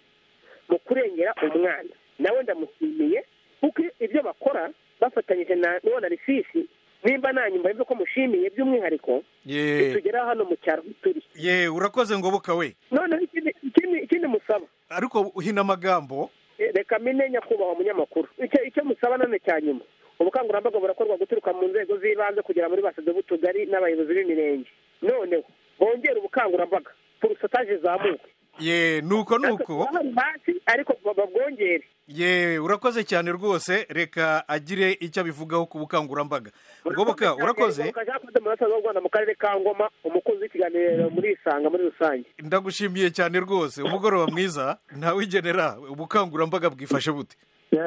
mu kurengera umwana nawe ndamushimiye kuko ibyo bakora bafatanyije na n'uwo na risisi nimba nanyuma ibyo ko mushimiye by'umwihariko ye bitugeraho hano mu cyaro aho turi ye urakoze ngoboka we noneho ikindi ikindi- ikindi musaba ariko uhina amagambo Eh, reka mine nyakubahwa munyamakuru icyo icyo musaba none cya nyuma ubukangurambaga burakorwa guturuka mu nzego z'ibanze kugera muri basede b'utugari n'abayobozi b'imirenge noneho bongere ubukangurambaga porosotaje zamuke ye nuko nuko Ahari hasi ariko ba- babwongere ye urakoze cyane rwose reka agire icyo abivugaho ku bukangurambaga ngoboka urakoze kajakoze mu burasirazuba bw'u rwanda mu karere ka ngoma umukunzi w'ikiganiro muri isanga muri rusange ndagushimiye cyane rwose umugoroba mwiza ntawigenera ubukangurambaga bwifashe bute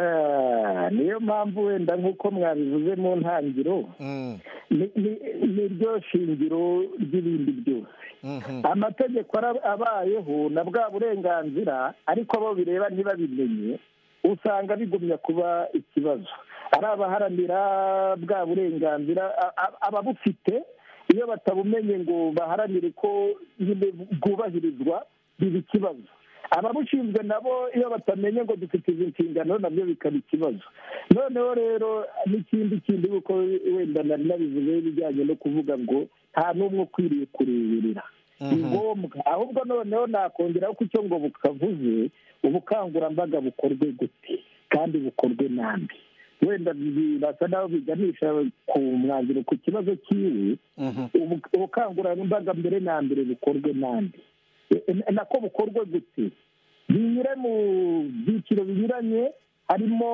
Yeah, niyo mpamvu wenda nk'uko mwabivuze mu ntangiriro Mm, ni- ni- ni ryo shingiro ry'ibindi byose mhm. amategeko ara- abayeho na bwa burenganzira ariko abo bireba ntibabimenye usanga bigumya kuba ikibazo ari abaharanira bwa burenganzira a- a- ababufite iyo batabumenye ngo baharanire ko nyine bwubahirizwa biba ikibazo ababushinzwe nabo iyo batamenye ngo dufite izi nshingano nabyo bikaba ikibazo noneho rero n'ikindi kindi kuko wenda nari nabivuze bijyanye no kuvuga ngo nta n'umwe ukwiriye kureberera ni ngombwa ahubwo noneho nakongeraho ko icyo ngo bukavuze ubukangurambaga bukorwe gute kandi bukorwe nambi wenda birasa naho biganisha ku mwanzuro ku kibazo cyiwe ubu- ubukangurambaga mbere na mbere bukorwe nande E- e- nako bukorwe gute binyure mu byiciro binyuranye harimo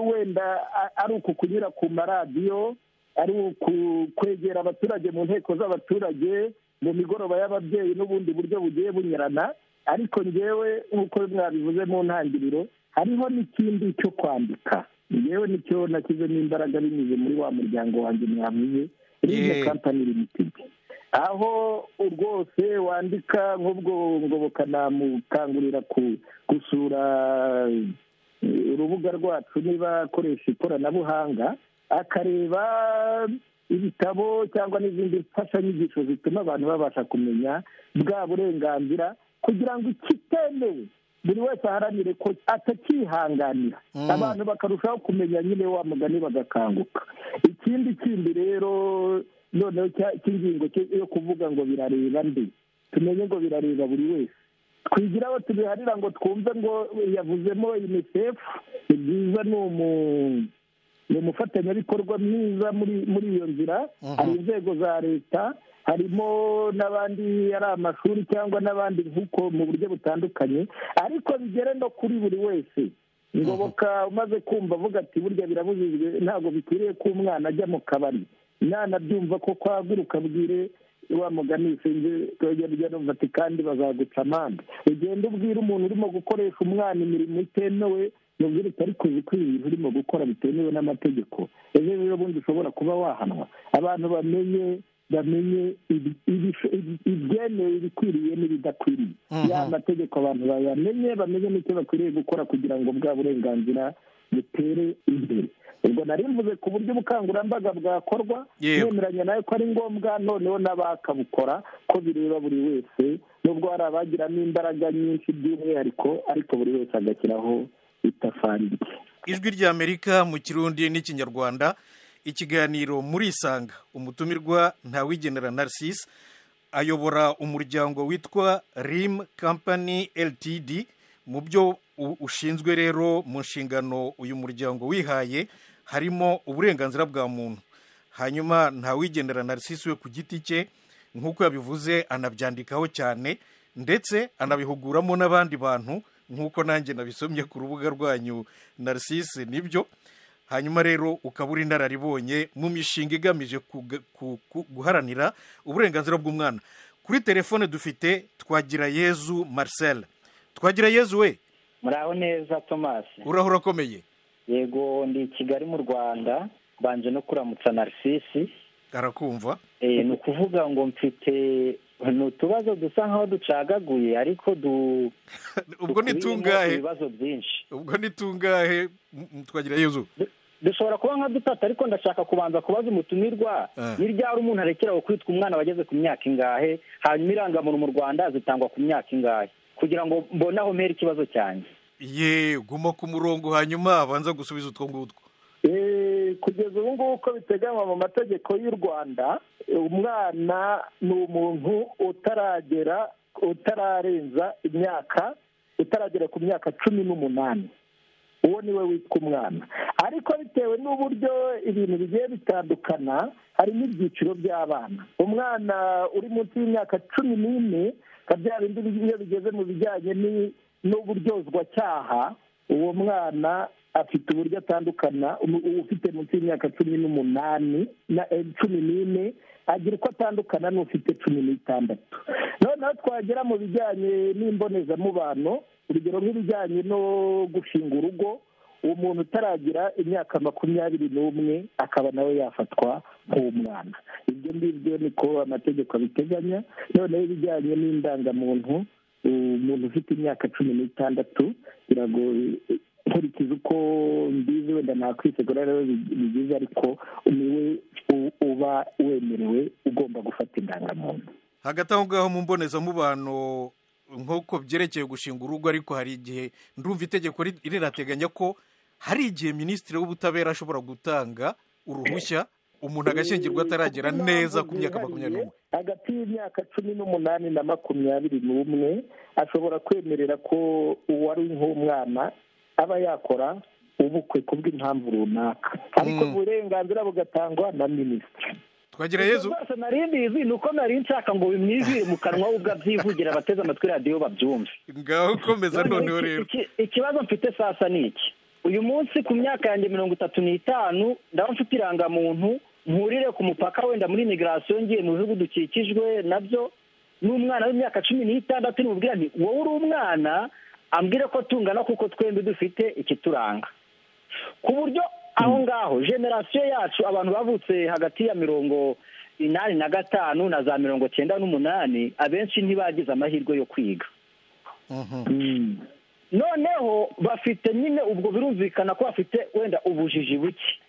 wenda a- ari uku kunyura ku maradiyo ari uku kwegera abaturage mu nteko z'abaturage mu migoroba y'ababyeyi n'ubundi buryo bugiye bunyurana ariko ngewe nk'uko mwabivuze mu ntangiriro hariho n'ikindi cyo kwandika ngewe nicyo nashyizemo imbaraga binyuze muri wa muryango wanjye mwavuze rino Yeah. kampani limitedi aho rwose wandika nk'ubwo ngoboka namukangurira ku- gusura eh, urubuga rwacu niba akoresha ikoranabuhanga akareba ibitabo cyangwa n'izindi mfashanyigisho zituma abantu babasha kumenya bwa burenganzira kugira ngo ikitemewe buri wese aharanire ko atakihanganira Mm. abantu bakarushaho kumenya nyine wa mugani bagakanguka ikindi kindi rero noneho cya- cy'ingingo cyo- yo kuvuga ngo birareba nde tumenye ngo birareba buri wese twigira aho tubiharira ngo twumve ngo yavuzemo unicef ni byiza ni umu- ni umufatanyabikorwa mwiza muri muri iyo nzira Mhm. hari inzego za leta harimo n'abandi ari amashuri cyangwa n'abandi nk'uko mu buryo butandukanye ariko bigere no kuri buri wese ngoboka umaze kumva avuga ati burya birabujijwe ntabwo bikwiriye ko umwana ajya mu kabari nanabyumva ko kwaguruka bwire wa mugani sinzi twajya rya ati kandi bazaguca amande ugenda ubwira umuntu urimo gukoresha umwana imirimo itemewe nubwo ariko uzi ko ibintu urimo gukora bitemewe n'amategeko ejo rero bundi ushobora kuba wahanwa abantu bamenye bamenye ibyemewe ibikwiriye n'ibidakwiriye ya mategeko abantu bayamenye bamenye n'icyo bakwiriye gukora kugira ngo bwa burenganzira butere imbere ubwo nari mvuze ku buryo ubukangurambaga bwakorwa yemeranya nawe ko ari ngombwa noneho n'abakabukora ko bireba buri wese nubwo hari abagiramo imbaraga nyinshi by'umwihariko ariko buri wese agashyiraho itafari rye ijwi ry'amerika mu kirundi n'ikinyarwanda ikiganiro muri isanga umutumirwa ntawigenera narcisse ayobora umuryango witwa rim company ltd mu byo ushinzwe rero mu nshingano uyu muryango wihaye harimo uburenganzira bwa muntu hanyuma ntawigendera narcisse we ku giti cye nk'uko yabivuze anabyandikaho cyane ndetse anabihuguramo n'abandi bantu nk'uko nanjye nabisomye ku rubuga rwanyu narcisse nibyo hanyuma rero ukaba uri inararibonye mu mishinga igamije guharanira uburenganzira bw'umwana kuri telefone dufite twagira yezu marcel twagira yezu we muraho neza tomasi uraho urakomeye yego ndi i kigali mu rwanda mbanje no kuramutsa narisisi arakumva ni ukuvuga ngo mfite ni utubazo dusa nkaho ducagaguye ariko du ubwo ni tungahe ibibazo byinshi ubwo ni tungahe twagira yuzuye dushobora kuba nka dutatu ariko ndashaka kubanza kubaza umutumirwa ni ryari umuntu arekeraho kwitwa umwana wageze ku myaka ingahe hanyuma irangamuntu mu rwanda zitangwa ku myaka ingahe kugira ngo mbone aho mpera ikibazo cyanjye ye guma ku murongo hanyuma abanza gusubiza utwo ngutwo kugeza ubu ngubu uko biteganywa mu mategeko y'u rwanda umwana ni umuntu utaragera utararenza imyaka utaragera ku myaka cumi n'umunani uwo ni we witwa umwana ariko bitewe n'uburyo ibintu bigiye bitandukana harimo ibyiciro by'abana umwana uri munsi y'imyaka cumi n'ine bya bindi iyo bigeze mu bijyanye n'uburyozwacyaha uwo mwana afite uburyo atandukana ufite munsi y'imyaka cumi n'umunani na cumi n'ine agira uko atandukana n'ufite cumi n'itandatu noneho twagera mu bijyanye n'imbonezamubano urugero nk'ibijyanye no gushinga urugo uwo muntu utaragira imyaka makumyabiri n'umwe akaba nawe yafatwa nk'umwana ibyo ngibyo niko amategeko abiteganya noneho ibijyanye n'indangamuntu umuntu ufite imyaka cumi n'itandatu biragoye nkurikiza uko mbizi wenda nakwisegura rero bigize ariko niwe uba wemerewe ugomba gufata indangamuntu hagati aho ngaho mu mbonezamubano nk'uko byerekeye gushinga urugo ariko hari igihe ndumva itegeko rirateganya ko hari igihe minisitiri w'ubutabera ashobora gutanga uruhushya umuntu agashyingirwa ataragera neza ku myaka makumyabiri n'umwe hagati y'imyaka cumi n'umunani na makumyabiri n'umwe ashobora kwemerera ko uwari nk'umwana aba yakora ubukwe ku bw'impamvu runaka ariko uburenganzira bugatangwa na minisitiri twagira yezu rwose nari mbizi ni uko nari nshaka ngo bimwizire mu kanwa we ubwo abyivugira abateze amatwi radiyo babyumve ngaho ukomeza noneho rero ikibazo mfite sasa ni iki uyu munsi ku myaka yanjye mirongo itatu n'itanu ndaba mfite irangamuntu nkurire ku mupaka wenda muri imigirasiyo ngiye mu bihugu dukikijwe nabyo n'umwana w'imyaka cumi n'itandatu n'ububwira nti wowe uri umwana ambwire ko tungana kuko twembi dufite ikituranga ku buryo aho ngaho generasiyo yacu abantu bavutse hagati ya mirongo inani na gatanu na za mirongo cyenda n'umunani abenshi ntibagize amahirwe yo kwiga noneho bafite nyine ubwo birumvikana ko bafite wenda ubujiji buke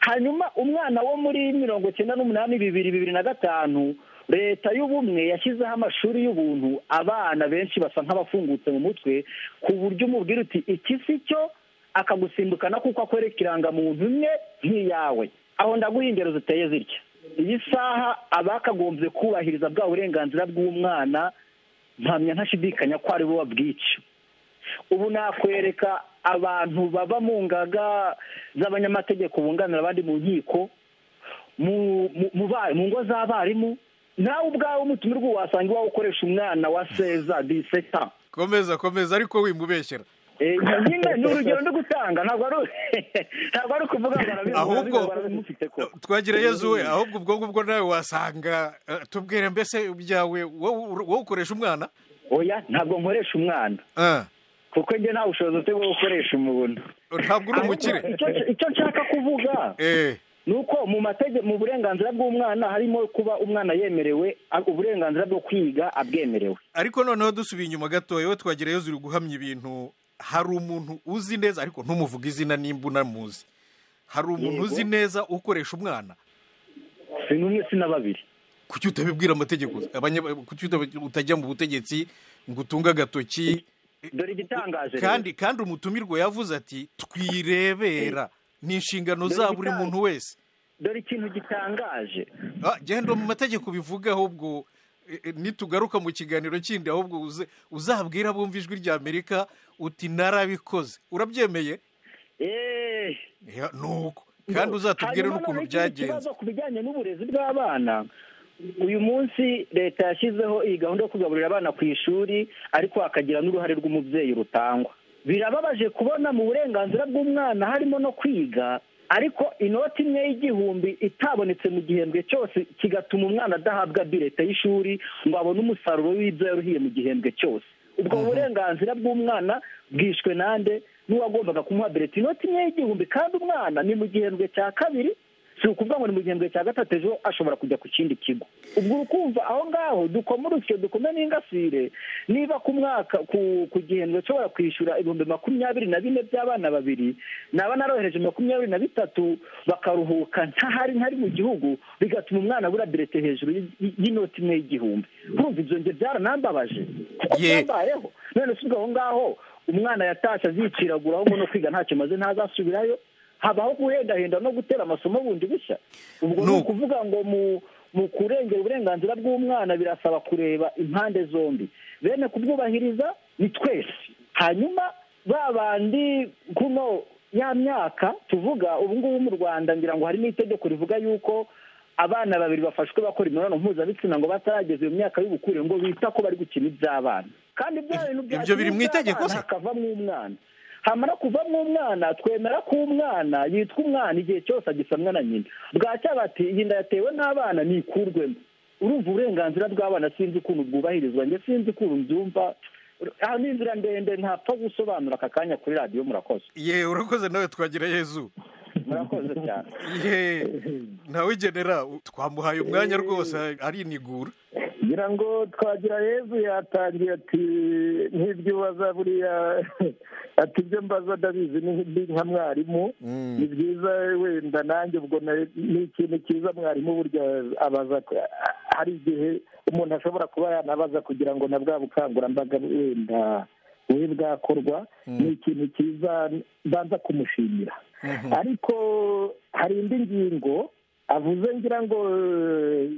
hanyuma umwana wo muri mirongo cyenda n'umunani bibiri bibiri na gatanu leta y'ubumwe yashyizeho amashuri y'ubuntu abana benshi basa nk'abafungutse mu mutwe ku buryo umubwira uti iki si cyo akagusimbukana kuko akwereka irangamuntu imwe nk'iyawe aho ndaguha ingero ziteye zitya iyi saha abakagombye kubahiriza bwa burenganzira bw'umwana mpamya ntashidikanya ko ari bo babwica ubu nakwereka abantu baba mu ngaga z'abanyamategeko bunganira abandi mu nkiko mu ngo z'abarimu nawe ubwawe umutumirwa wasanga iwawe ukoresha umwana wa seza diseta komeza komeza ariko wimubeshyera nyine ni urugero ndi gutanga ntabwo ari ukuvuga ngo arabikora twagira yezu we ahubwo ubwo ngubwo nawe wasanga tubwire mbese byawe wowe ukoresha umwana oya ntabwo nkoresha umwana kuko njye nta bushobozi bwo gukoresha umuntu ntabwo uri umukire icyo nshaka kuvuga eh ni uko mu matege- mu burenganzira bw'umwana harimo kuba umwana yemerewe a- uburenganzira bwo kwiga abwemerewe ariko noneho dusubiye inyuma gato yewe twagereyo ziri guhamya ibintu hari umuntu uzi neza ariko ntumuvuge izina nimba unamuzi hari umuntu Yego. uzi neza ukoresha umwana si n'umwe si na babiri kuki utabibwira amategeko Abanya- kuki utab- utajya mu butegetsi ngo utunge agatoki dore igitangaje rero. kandi kandi umutumirwa yavuze ati twirebera ni inshingano Dore za buri igitangaje. muntu wese dore ikintu gitangaje Ah, genda mu mategeko bivuga ahubwo eh, eh, nitugaruka mu kiganiro kindi ahubwo uze- uzabwira bumva ijwi rya amerika uti narabikoze urabyemeye Eh, Ya, nuko kandi uzatubwire hanyuma n'ukuntu noneho ikindi byagenze kibazo ku bijyanye n'uburezi bw'abana uyu munsi leta yashyizeho iyi gahunda yo kugaburira abana ku ishuri ariko hakagira n'uruhare rw'umubyeyi rutangwa birababaje kubona mu burenganzira bw'umwana harimo no kwiga ariko inoti imwe y'igihumbi itabonetse mu gihembwe cyose kigatuma umwana adahabwa birete y'ishuri ngo abone umusaruro w'ibyo yaruhiye mu gihembwe cyose ubwo burenganzira bw'umwana bwishwe nande n'uwagombaga kumuha birete inoti imwe y'igihumbi kandi umwana ni mu gihembwe cya kabiri si ukuvuga ngo ni mu gihembwe cya gatatu ejo ashobora kujya ku kindi kigo ubwo ukumva aho ngaho dukoma urusyo dukome n'ingasire niba ku mwaka ku ku gihembwe ushobora kwishyura ibihumbi makumyabiri na bine by'abana babiri naba narohereje makumyabiri na bitatu bakaruhuka ntahari ntari mu gihugu bigatuma umwana abura birete hejuru y- y- y'inoti imwe y'igihumbi urumva ibyo njye byaranambabaje kuko Ye- byambayeho none si ubwo aho ngaho umwana yatashye aziciraguraho ngo no kwiga ntacyo maze ntazasubirayo habaho guhendahenda no gutera amasomo bundi bushya ubwo ni Nuko. ukuvuga ngo mu mu kurengera uburenganzira bw'umwana birasaba kureba impande zombi bene kubwubahiriza ni twese hanyuma ba bandi kuno ya myaka tuvuga ubu ngubu mu rwanda ngira ngo harimo itegeko rivuga yuko abana babiri bafashwe bakora imibonano mpuzabitsina ngo batarageza iyo myaka y'ubukure ngo bita ko bari gukina iby'abana kandi bya bintu bya Ibyo biri mu itegeko se? hakavamo umwana hamara kuvamo umwana twemera ko umwana yitwa umwana igihe cyose agisamwa na nyina bwacya bati iyi nda yatewe n'abana nikurwemo urumva uburenganzira bw'abana sinzi ukuntu bwubahirizwa njye sinzi ukuntu mbyumva aha ni inzira ndende ntapfa gusobanura aka kanya kuri radiyo murakoze ye urakoze nawe twagira yezu murakoze cyane ye ntawe genera twamuhaye umwanya rwose arinigura ngira ngo twagira yezu yatangiye ati nk'ibyo ubaza buriya ati ibyo mbaza ndabizi ni nk'indi nka mwarimu ni byiza wenda nanjye ubwo na- ni ikintu cyiza mwarimu burya abaza ko- hari igihe umuntu ashobora kuba yanabaza kugira ngo na bwa bukangurambaga wenda bube bwakorwa ni ikintu cyiza mbanza kumushimira ariko hari indi ngingo avuze ngira ngo eh,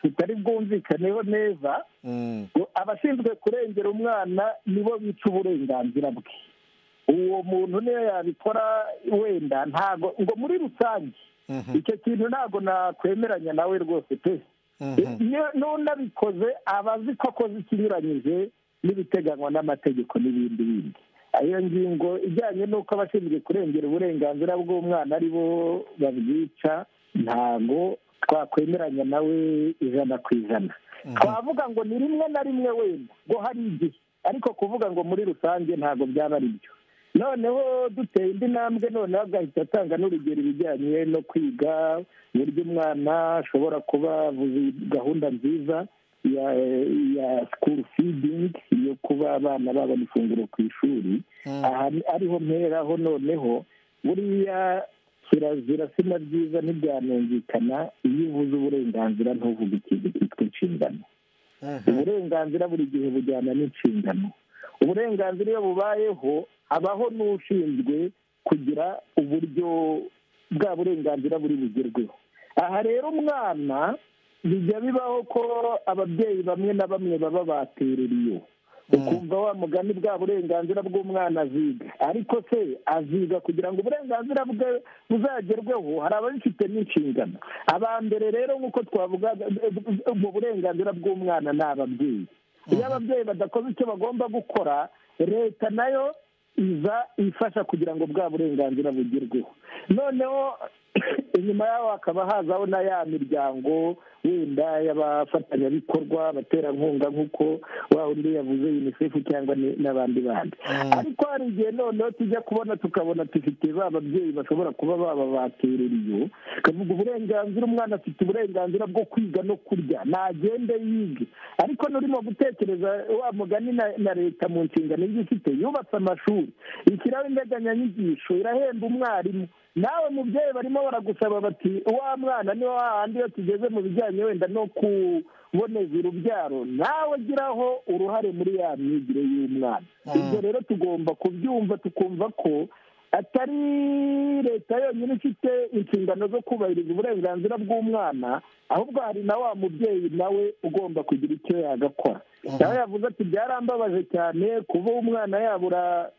tutari bwumvikaneho neza Mm. ngo abashinzwe kurengera umwana nibo bica uburenganzira bwe uwo muntu niyo yabikora wenda ntago ngo muri rusange Mhm. icyo kintu ntago nakwemeranya nawe rwose pe Mhm. iyo n'unabikoze aba azi ko akoze ikinyuranyije n'ibiteganywa n'amategeko n'ibindi bindi iyo ngingo ijyanye n'uko abashinzwe kurengera uburenganzira bw'umwana ari bo babwica ntago twakwemeranya nawe ijana ku ijana twavuga ngo ni rimwe na rimwe wenda ngo hari igihe ariko kuvuga ngo muri rusange ntabwo byaba ari byo noneho duteye indi ntambwe noneho agahita atanga n'urugero ibijyanye no kwiga uburyo umwana ashobora kuba avuze gahunda nziza ya ya school feeding yo kuba abana babona ifunguro ku ishuri aha ni- ariho mperaho noneho buriya kirazira sina byiza ntibyanumvikana iyo uvuze uburenganzira ntuvuge ikintu cyitwa inshingano uburenganzira buri gihe bujyana n'inshingano uburenganzira iyo bubayeho habaho n'ushinzwe kugira uburyo bwa burenganzira buri bugerweho aha rero umwana bijya bibaho ko ababyeyi bamwe na bamwe baba batereriye ukumva wa mugani bwa burenganzira bw'umwana aziga ariko se aziga kugira ngo uburenganzira bwe buzagerweho hari ababifite n'inshingano aba mbere rero nk'uko twavuga mu burenganzira bw'umwana ni ababyeyi iyo ababyeyi badakoze icyo bagomba gukora leta nayo iza ifasha kugira ngo bwa burenganzira bugerweho noneho inyuma yaho hakaba hazaho na ya miryango wenda y'abafatanyabikorwa abaterankunga nk'uko wa undi yavuze unicef cyangwa n'abandi bandi ariko hari igihe noneho tujya kubona tukabona dufite ba babyeyi bashobora kuba bababatera iyo kavuga uburenganzira umwana afite uburenganzira bwo kwiga no kurya nagende yige ariko n'urimo gutekereza wa mugani na leta mu nshingano ifite yubatse amashuri ikiraho indeganyanyigisho irahemba umwarimu nawe mubyeyi barimo baragusaba bati wa mwana ni hahandi iyo tugeze mu bijyanye wenda no kuboneza urubyaro nawe ugiraho uruhare muri ya myigire y'umwana ibyo rero tugomba kubyumva tukumva ko atari leta yonyine ifite inshingano zo kubahiriza uburenganzira bw'umwana ahubwo hari na wa mubyeyi nawe ugomba kugira icyo yagakora nawe yavuze ati byarambabaje cyane kuba umwana yabura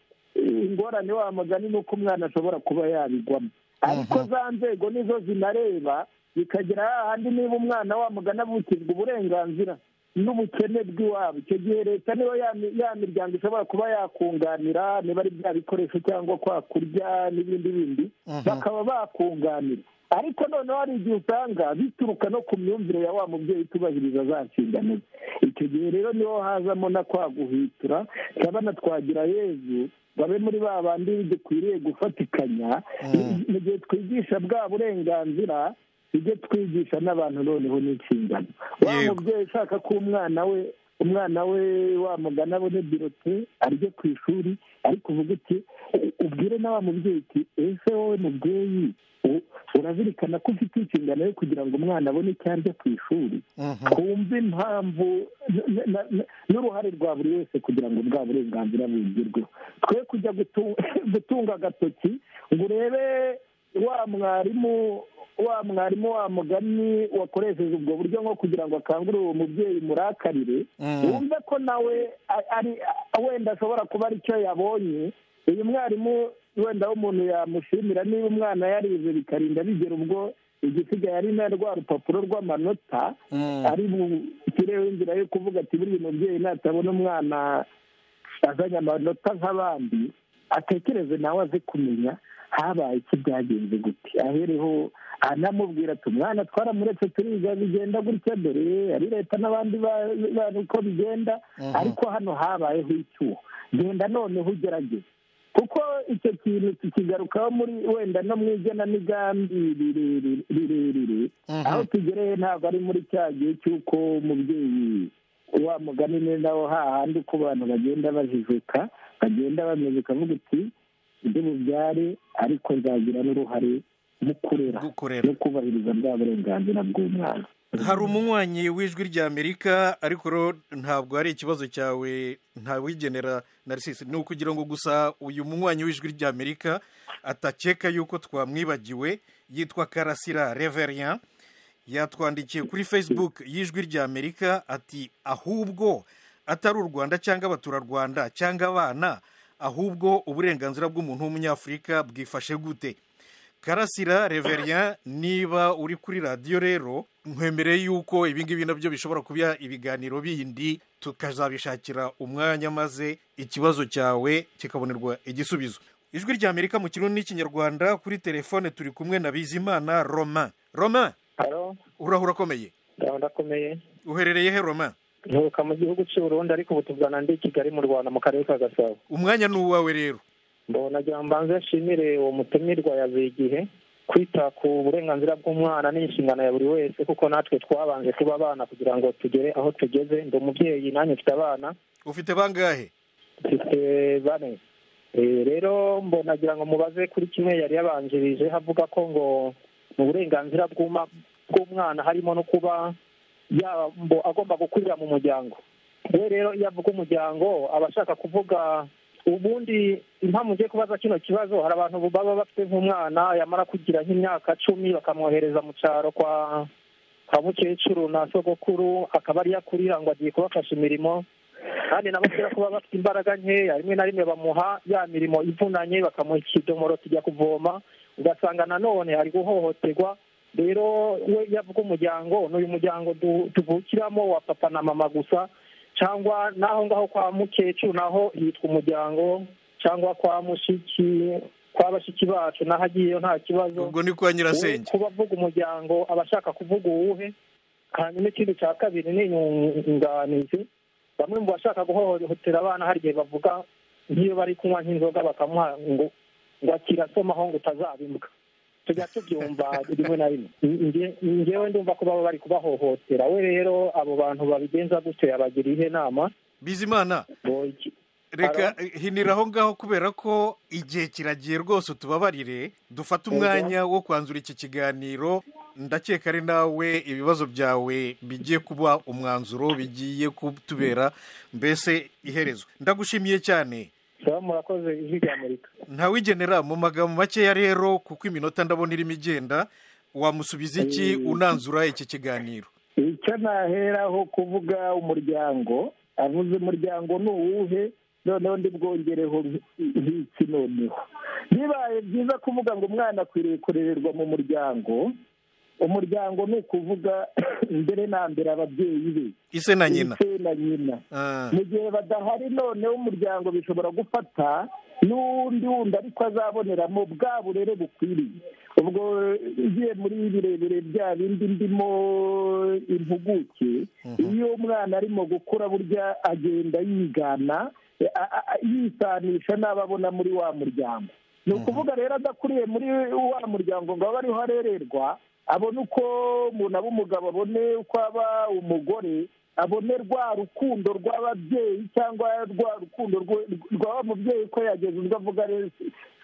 ingorane wa mugani ni uko umwana ashobora kuba yabigwamo ariko za nzego nizo zinareba bikagera hahandi niba umwana wa mugani avukijwe uburenganzira n'ubukene bw'iwabo icyo gihe leta niba ya miryango ishobora kuba yakunganira niba ari bya bikoresho cyangwa kwa kurya n'ibindi bindi bakaba bakunganira ariko noneho hari igihe usanga bituruka no ku myumvire ya wa mubyeyi utubahiriza za nshingano ze icyo gihe rero niho hazamo na kwaguhitura turabona twagira yezu babe muri ba bandi dukwiriye gufatikanya mu gihe twigisha bwa burenganzira ibyo twigisha n'abantu noneho n'inshingano wa mubyeyi ushaka ko umwana we umwana we wamugana abone birote arye ku ishuri ariko uvuga uti ubwire na wa mubyeyi uti ese wowe mubyeyi urazirikana ko ufite inshingano yo kugira ngo umwana abone icyo arya ku ishuri twumve impamvu n'uruhare rwa buri wese kugira ngo bwa burenganzira bugerweho twe kujya gutunga agatoki ngo urebe wa mwarimu wa mwarimu wa mugani wakoresheje ubwo buryo nko kugira ngo akangurire uwo mubyeyi murakarire wumve ko nawe ari wenda ashobora kuba aricyo yabonye uyu mwarimu wenda w'umuntu yamushimira niba umwana yarize bikarinda bigera ubwo igisigaye ari na rwa rupapuro rw'amanota ari bukireho inzira yo kuvuga ati buriya mubyeyi natabona umwana azanye amanota nk'abandi atekereze nawe aze kumenya habaye iki byagenze gute ahereho anamubwira ati umwana twaramuretse turiga bigenda gutya dore ari leta n'abandi bantu uko bigenda ariko hano habayeho icyuho genda noneho ugerageze kuko icyo kintu tukigarukaho muri wenda no mu igenamigambi rirerire aho tugereye ntabwo ari muri cya gihe cy'uko umubyeyi wa mugani neza aho hahandi uko abantu bagenda bajijuka bagenda bameze ukavuga uti ibyo bubyare ariko nzagira n'uruhare mu kurera no kubahiriza bwa burenganzira bw'umwana hari umunywanyi w'ijwi ry'amerika ariko ntabwo ari ikibazo cyawe ntawigenera na risisi ni ukugira ngo gusa uyu munywanyi w'ijwi ry'amerika atakeka yuko twamwibagiwe yitwa karasira reverian yatwandikiye kuri facebook y'ijwi ry'amerika ati ahubwo atari u rwanda cyangwa abaturarwanda cyangwa abana ahubwo uburenganzira bw'umuntu w'umunyafurika bwifashe gute karasira reverian niba uri kuri radiyo rero nkwemereye yuko ibingibi nabyo bishobora kuba ibiganiro bindi tukazabishakira umwanya maze ikibazo cyawe kikabonerwa igisubizo ijwi rya amerika mu kirundi n'ikinyarwanda kuri telefone turi kumwe na bizimana roma roma urahura akomeye ndakomeye uherereye he roma nturuka mu gihugu cy'uburundi ariko ubu tuvugana ndi kigali mu rwanda mu karere ka gasabo umwanya ni uwawe rero mbona mbanze nshimire uwo mutumirwa yavuye igihe kwita ku burenganzira bw'umwana ni inshingano ya buri wese kuko natwe twabanje kuba abana kugira ngo tugere aho tugeze ndi umubyeyi nanjye mfite abana ufite bangahe mfite bane rero mbonagira ngo mubaze kuri kimwe yari yabanjirije havuga ko ngo mu burenganzira bw'umwana harimo no kuba yabo agomba gukurira mu muryango we rero iyo avuga umuryango aba ashaka kuvuga ubundi impamvu ngiye kubaza kino kibazo hari abantu baba bafite nk'umwana yamara kugira nk'imyaka cumi bakamwohereza mu cyaro kwa kwa mukecuru na sogokuru akaba ariyo akurira ngo agiye kubafasha imirimo kandi nabo kubera kuba bafite imbaraga nkeya rimwe na rimwe bamuha ya mirimo ivunanye bakamuha ikidomoro tujya kuvoma ugasanga nanone ari guhohoterwa rero we yavuga umuryango n'uyu muryango tuvukiramo wa papa na mama gusa cyangwa n'aho ngaho kwa mukecuru naho hitwa umuryango cyangwa kwa mushiki kwa bashiki bacu naho agiyeyo nta kibazo ubwo ni kwa nyirasenge kuba avuga umuryango aba ashaka kuvuga uwuhe hanyuma ikindi cya kabiri ni inyunganizi bamwe mu bashaka guhohotera abana hari igihe bavuga nk'iyo bari kunywa nk'inzoga bakamuha ngo ngo akirasomaho ngo utazabimbwa tujya tubyumva rimwe na rimwe Nge- ngewe ndumva ko baba bari kubahohotera we rero abo bantu babigenza gutyo yabagira ihe nama bizimana reka hinira aho ngaho kubera ko igihe kiragiye rwose utubabarire dufate umwanya wo kwanzura iki kiganiro ndakeka ari nawe ibibazo byawe bigiye kuba umwanzuro bigiye kutubera mbese iherezo ndagushimiye cyane murakoze ijwi rya amerika ntawigenera mu magambo makeya rero kuko iminota ndabona irimo igenda wamusubiza iki unanzura iki kiganiro icyo naheraho kuvuga umuryango avuze umuryango ni uwuhe noneho ndibwongereho nk'iki noneho bibaye byiza kuvuga ngo umwana akwiriye kurererwa mu muryango umuryango ni ukuvuga mbere na mbere ababyeyi be ise na nyina ise na nyina mu gihe badahari noneho umuryango bishobora gufata n'uwundi wundi ariko azaboneramo bwa burere bukwiriye ubwo ugiye muri birebire bya bindi ndimo impuguke iyo umwana arimo gukura burya agenda yigana a- a- a- yisanisha n'abo abona muri wa muryango ni ukuvuga rero adakuriye muri wa muryango ngo abe ariho arererwa abone uko umuntu aba umugabo abone uko aba umugore abone rwa rukundo rw'ababyeyi cyangwa rwa rukundo rwe- rw'aba mubyeyi ko yageze ubwo avuga rero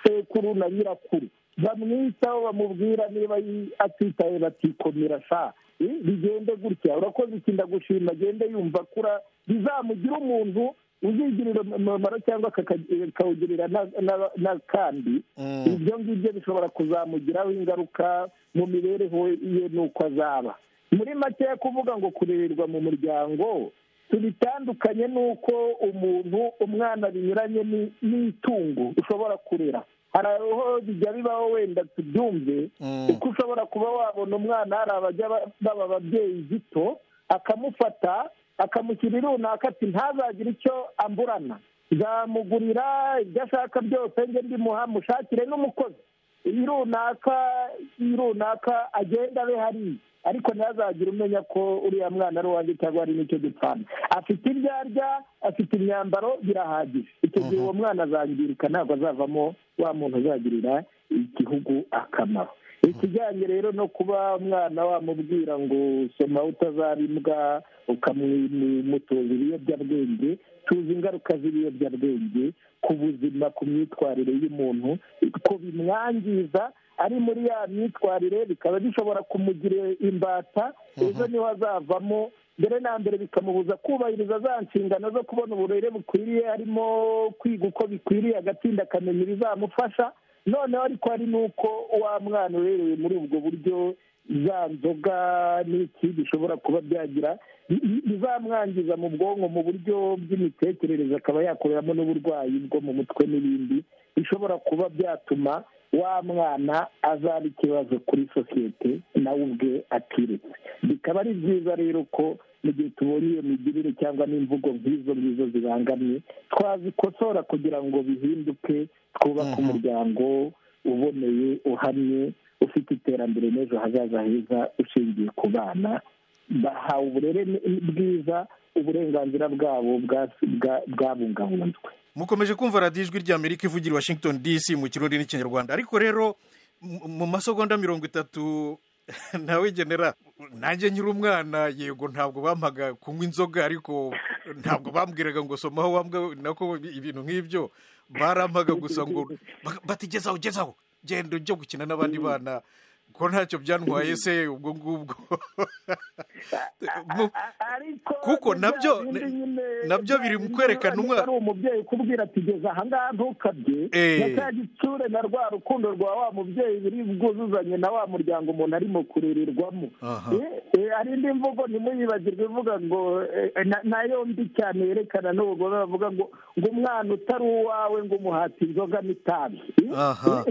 sekuru na nyirakuru bamwitaho bamubwira niba yi- atitaye batikomera sa Eh, bigende gutya urakoze iki ndagushima agende yumva akura bizamugire umuntu uzigirira umumaro cyangwa akaka- akawugirira na- na- n'akandi ibyo ngibyo bishobora kuzamugiraho ingaruka mu mibereho ye n'uko azaba muri make kuvuga ngo kurererwa mu muryango tubitandukanye n'uko umuntu umwana binyuranye ni- n'itungo ushobora kurera hari aho bijya bibaho wenda tubyumve kuko ushobora kuba wabona umwana hari abajya ba- baba ababyeyi gito akamufata akamushyira runaka ati ntazagire icyo amburana nzamugurira ibyo ashaka byose njye ndimuha mushakire n'umukozi iyi runaka iyi runaka agenda abe hariya ariko ntazagire umenya ko uriya mwana ari uwanjye cyangwa hari n'icyo dupfana afite ibyo arya afite imyambaro birahagije icyo gihe uwo mwana azangirika ntabwo azavamo wa muntu uzagirira igihugu akamaro ikijyanye rero no kuba umwana wamubwira ngo soma utazaba imbwa ukamutoza ibiyobyabwenge tuzi ingaruka z'ibiyobyabwenge ku buzima ku myitwarire y'umuntu ko bimwangiza ari muri ya myitwarire bikaba bishobora kumugira imbata ejo niho azavamo mbere na mbere bikamubuza kubahiriza za nshingano zo kubona uburere bukwiriye harimo kwiga uko bikwiriye agatsinda akamenya ibizamufasha noneho ariko hari n'uko wa mwana urerewe muri ubwo buryo za nzoga n'iki bishobora kuba byagira bi- bi- bizamwangiza mu bwonko mu buryo bw'imitekerereze akaba yakoreramo n'uburwayi bwo mu mutwe n'ibindi bishobora kuba byatuma wa mwana azaba ikibazo kuri sosiyete nawe ubwe atiretse bikaba ari byiza rero ko mu gihe tubonye iyo migirire cyangwa n'imvugo nk'izo ngizo zibangamye twazikosora kugira ngo bihinduke twubake umuryango uboneye uhamye ufite iterambere n'ejo hazaza heza ushingiye ku bana bahawe uburere bwiza uburenganzira bwabo bwa- bwa- bwabungabunzwe mukomeje kumva radiyo ijwi rya amerika ivugira i washington dc mu kirundi n'ikinyarwanda ariko rero mu- mu masegonda mirongo itatu ntawigenera nanjye nyiri umwana yego ntabwo bampaga kunywa inzoga ariko ntabwo bambwiraga ngo somaho wambwa nako ibintu nk'ibyo barampaga gusa ngo bak- bati gezaho gezaho genda ujye gukina n'abandi bana ko ntacyo byantwaye se ubwo ngubwo Mu- kuko nabyo nabyo biri mu kwerekana umwana ari umubyeyi kubwira ati geza ahangaha ntukabye Eh. na cya gitsure na rwa rukundo rwa wa mubyeyi biri bwuzuzanye na wa muryango umuntu arimo kurererwamo Aha. Eh, eh, hari indi mvugo ntimuyibagirwe ivuga ngo eh, na- nayo mbi cyane yerekana n'ubugome bavuga ngo ngo umwana utari uwawe ngo umuhati inzoga n'itabi Eh, Aha.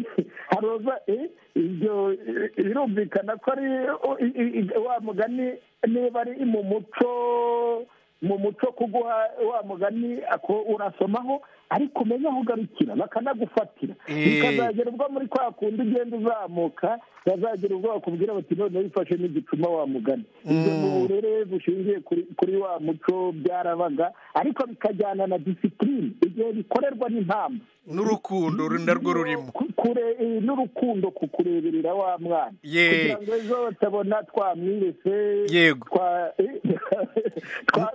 haroza eh, ibyo eh, birumvikana ko ari oh, i- i- i- wa mugani niba ari mu muco mu muco kuguha wa mugani ako urasomaho ariko umenye aho ugarukira bakanagufatira bikazagera ubwo muri kwa kundi ugenda uzamuka bazagera ubwo bakubwira bati none wifashe n'igicuma wa mugani ibyo ni uburere bushingiye kuri wa muco byarabaga ariko bikajyana na disipurine igihe bikorerwa n'impamvu n'urukundo narwo rurimo n'urukundo ku kureberera wa mwana kugira ngo ejo batabona twamwibese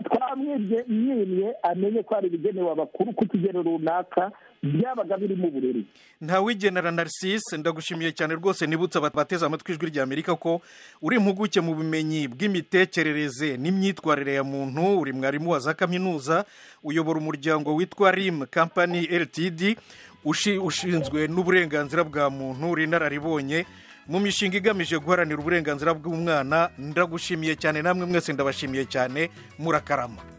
twamwimye amenye ko hari ibigenewe abakuru ku kigero runaka byabaga birimo uburere ntawigenera narisise ndagushimiye cyane rwose nibutse bateze amatwi ijwi ry'amerika ko uri impuguke mu bumenyi bw'imitekerereze n'imyitwarire ya muntu uri mwarimu wa za kaminuza uyobora umuryango witwa rimu kampani ltd ushinzwe n'uburenganzira bwa muntu uri inararibonye mu mishinga igamije guharanira uburenganzira bw'umwana ndagushimiye cyane namwe mwese ndabashimiye cyane murakarama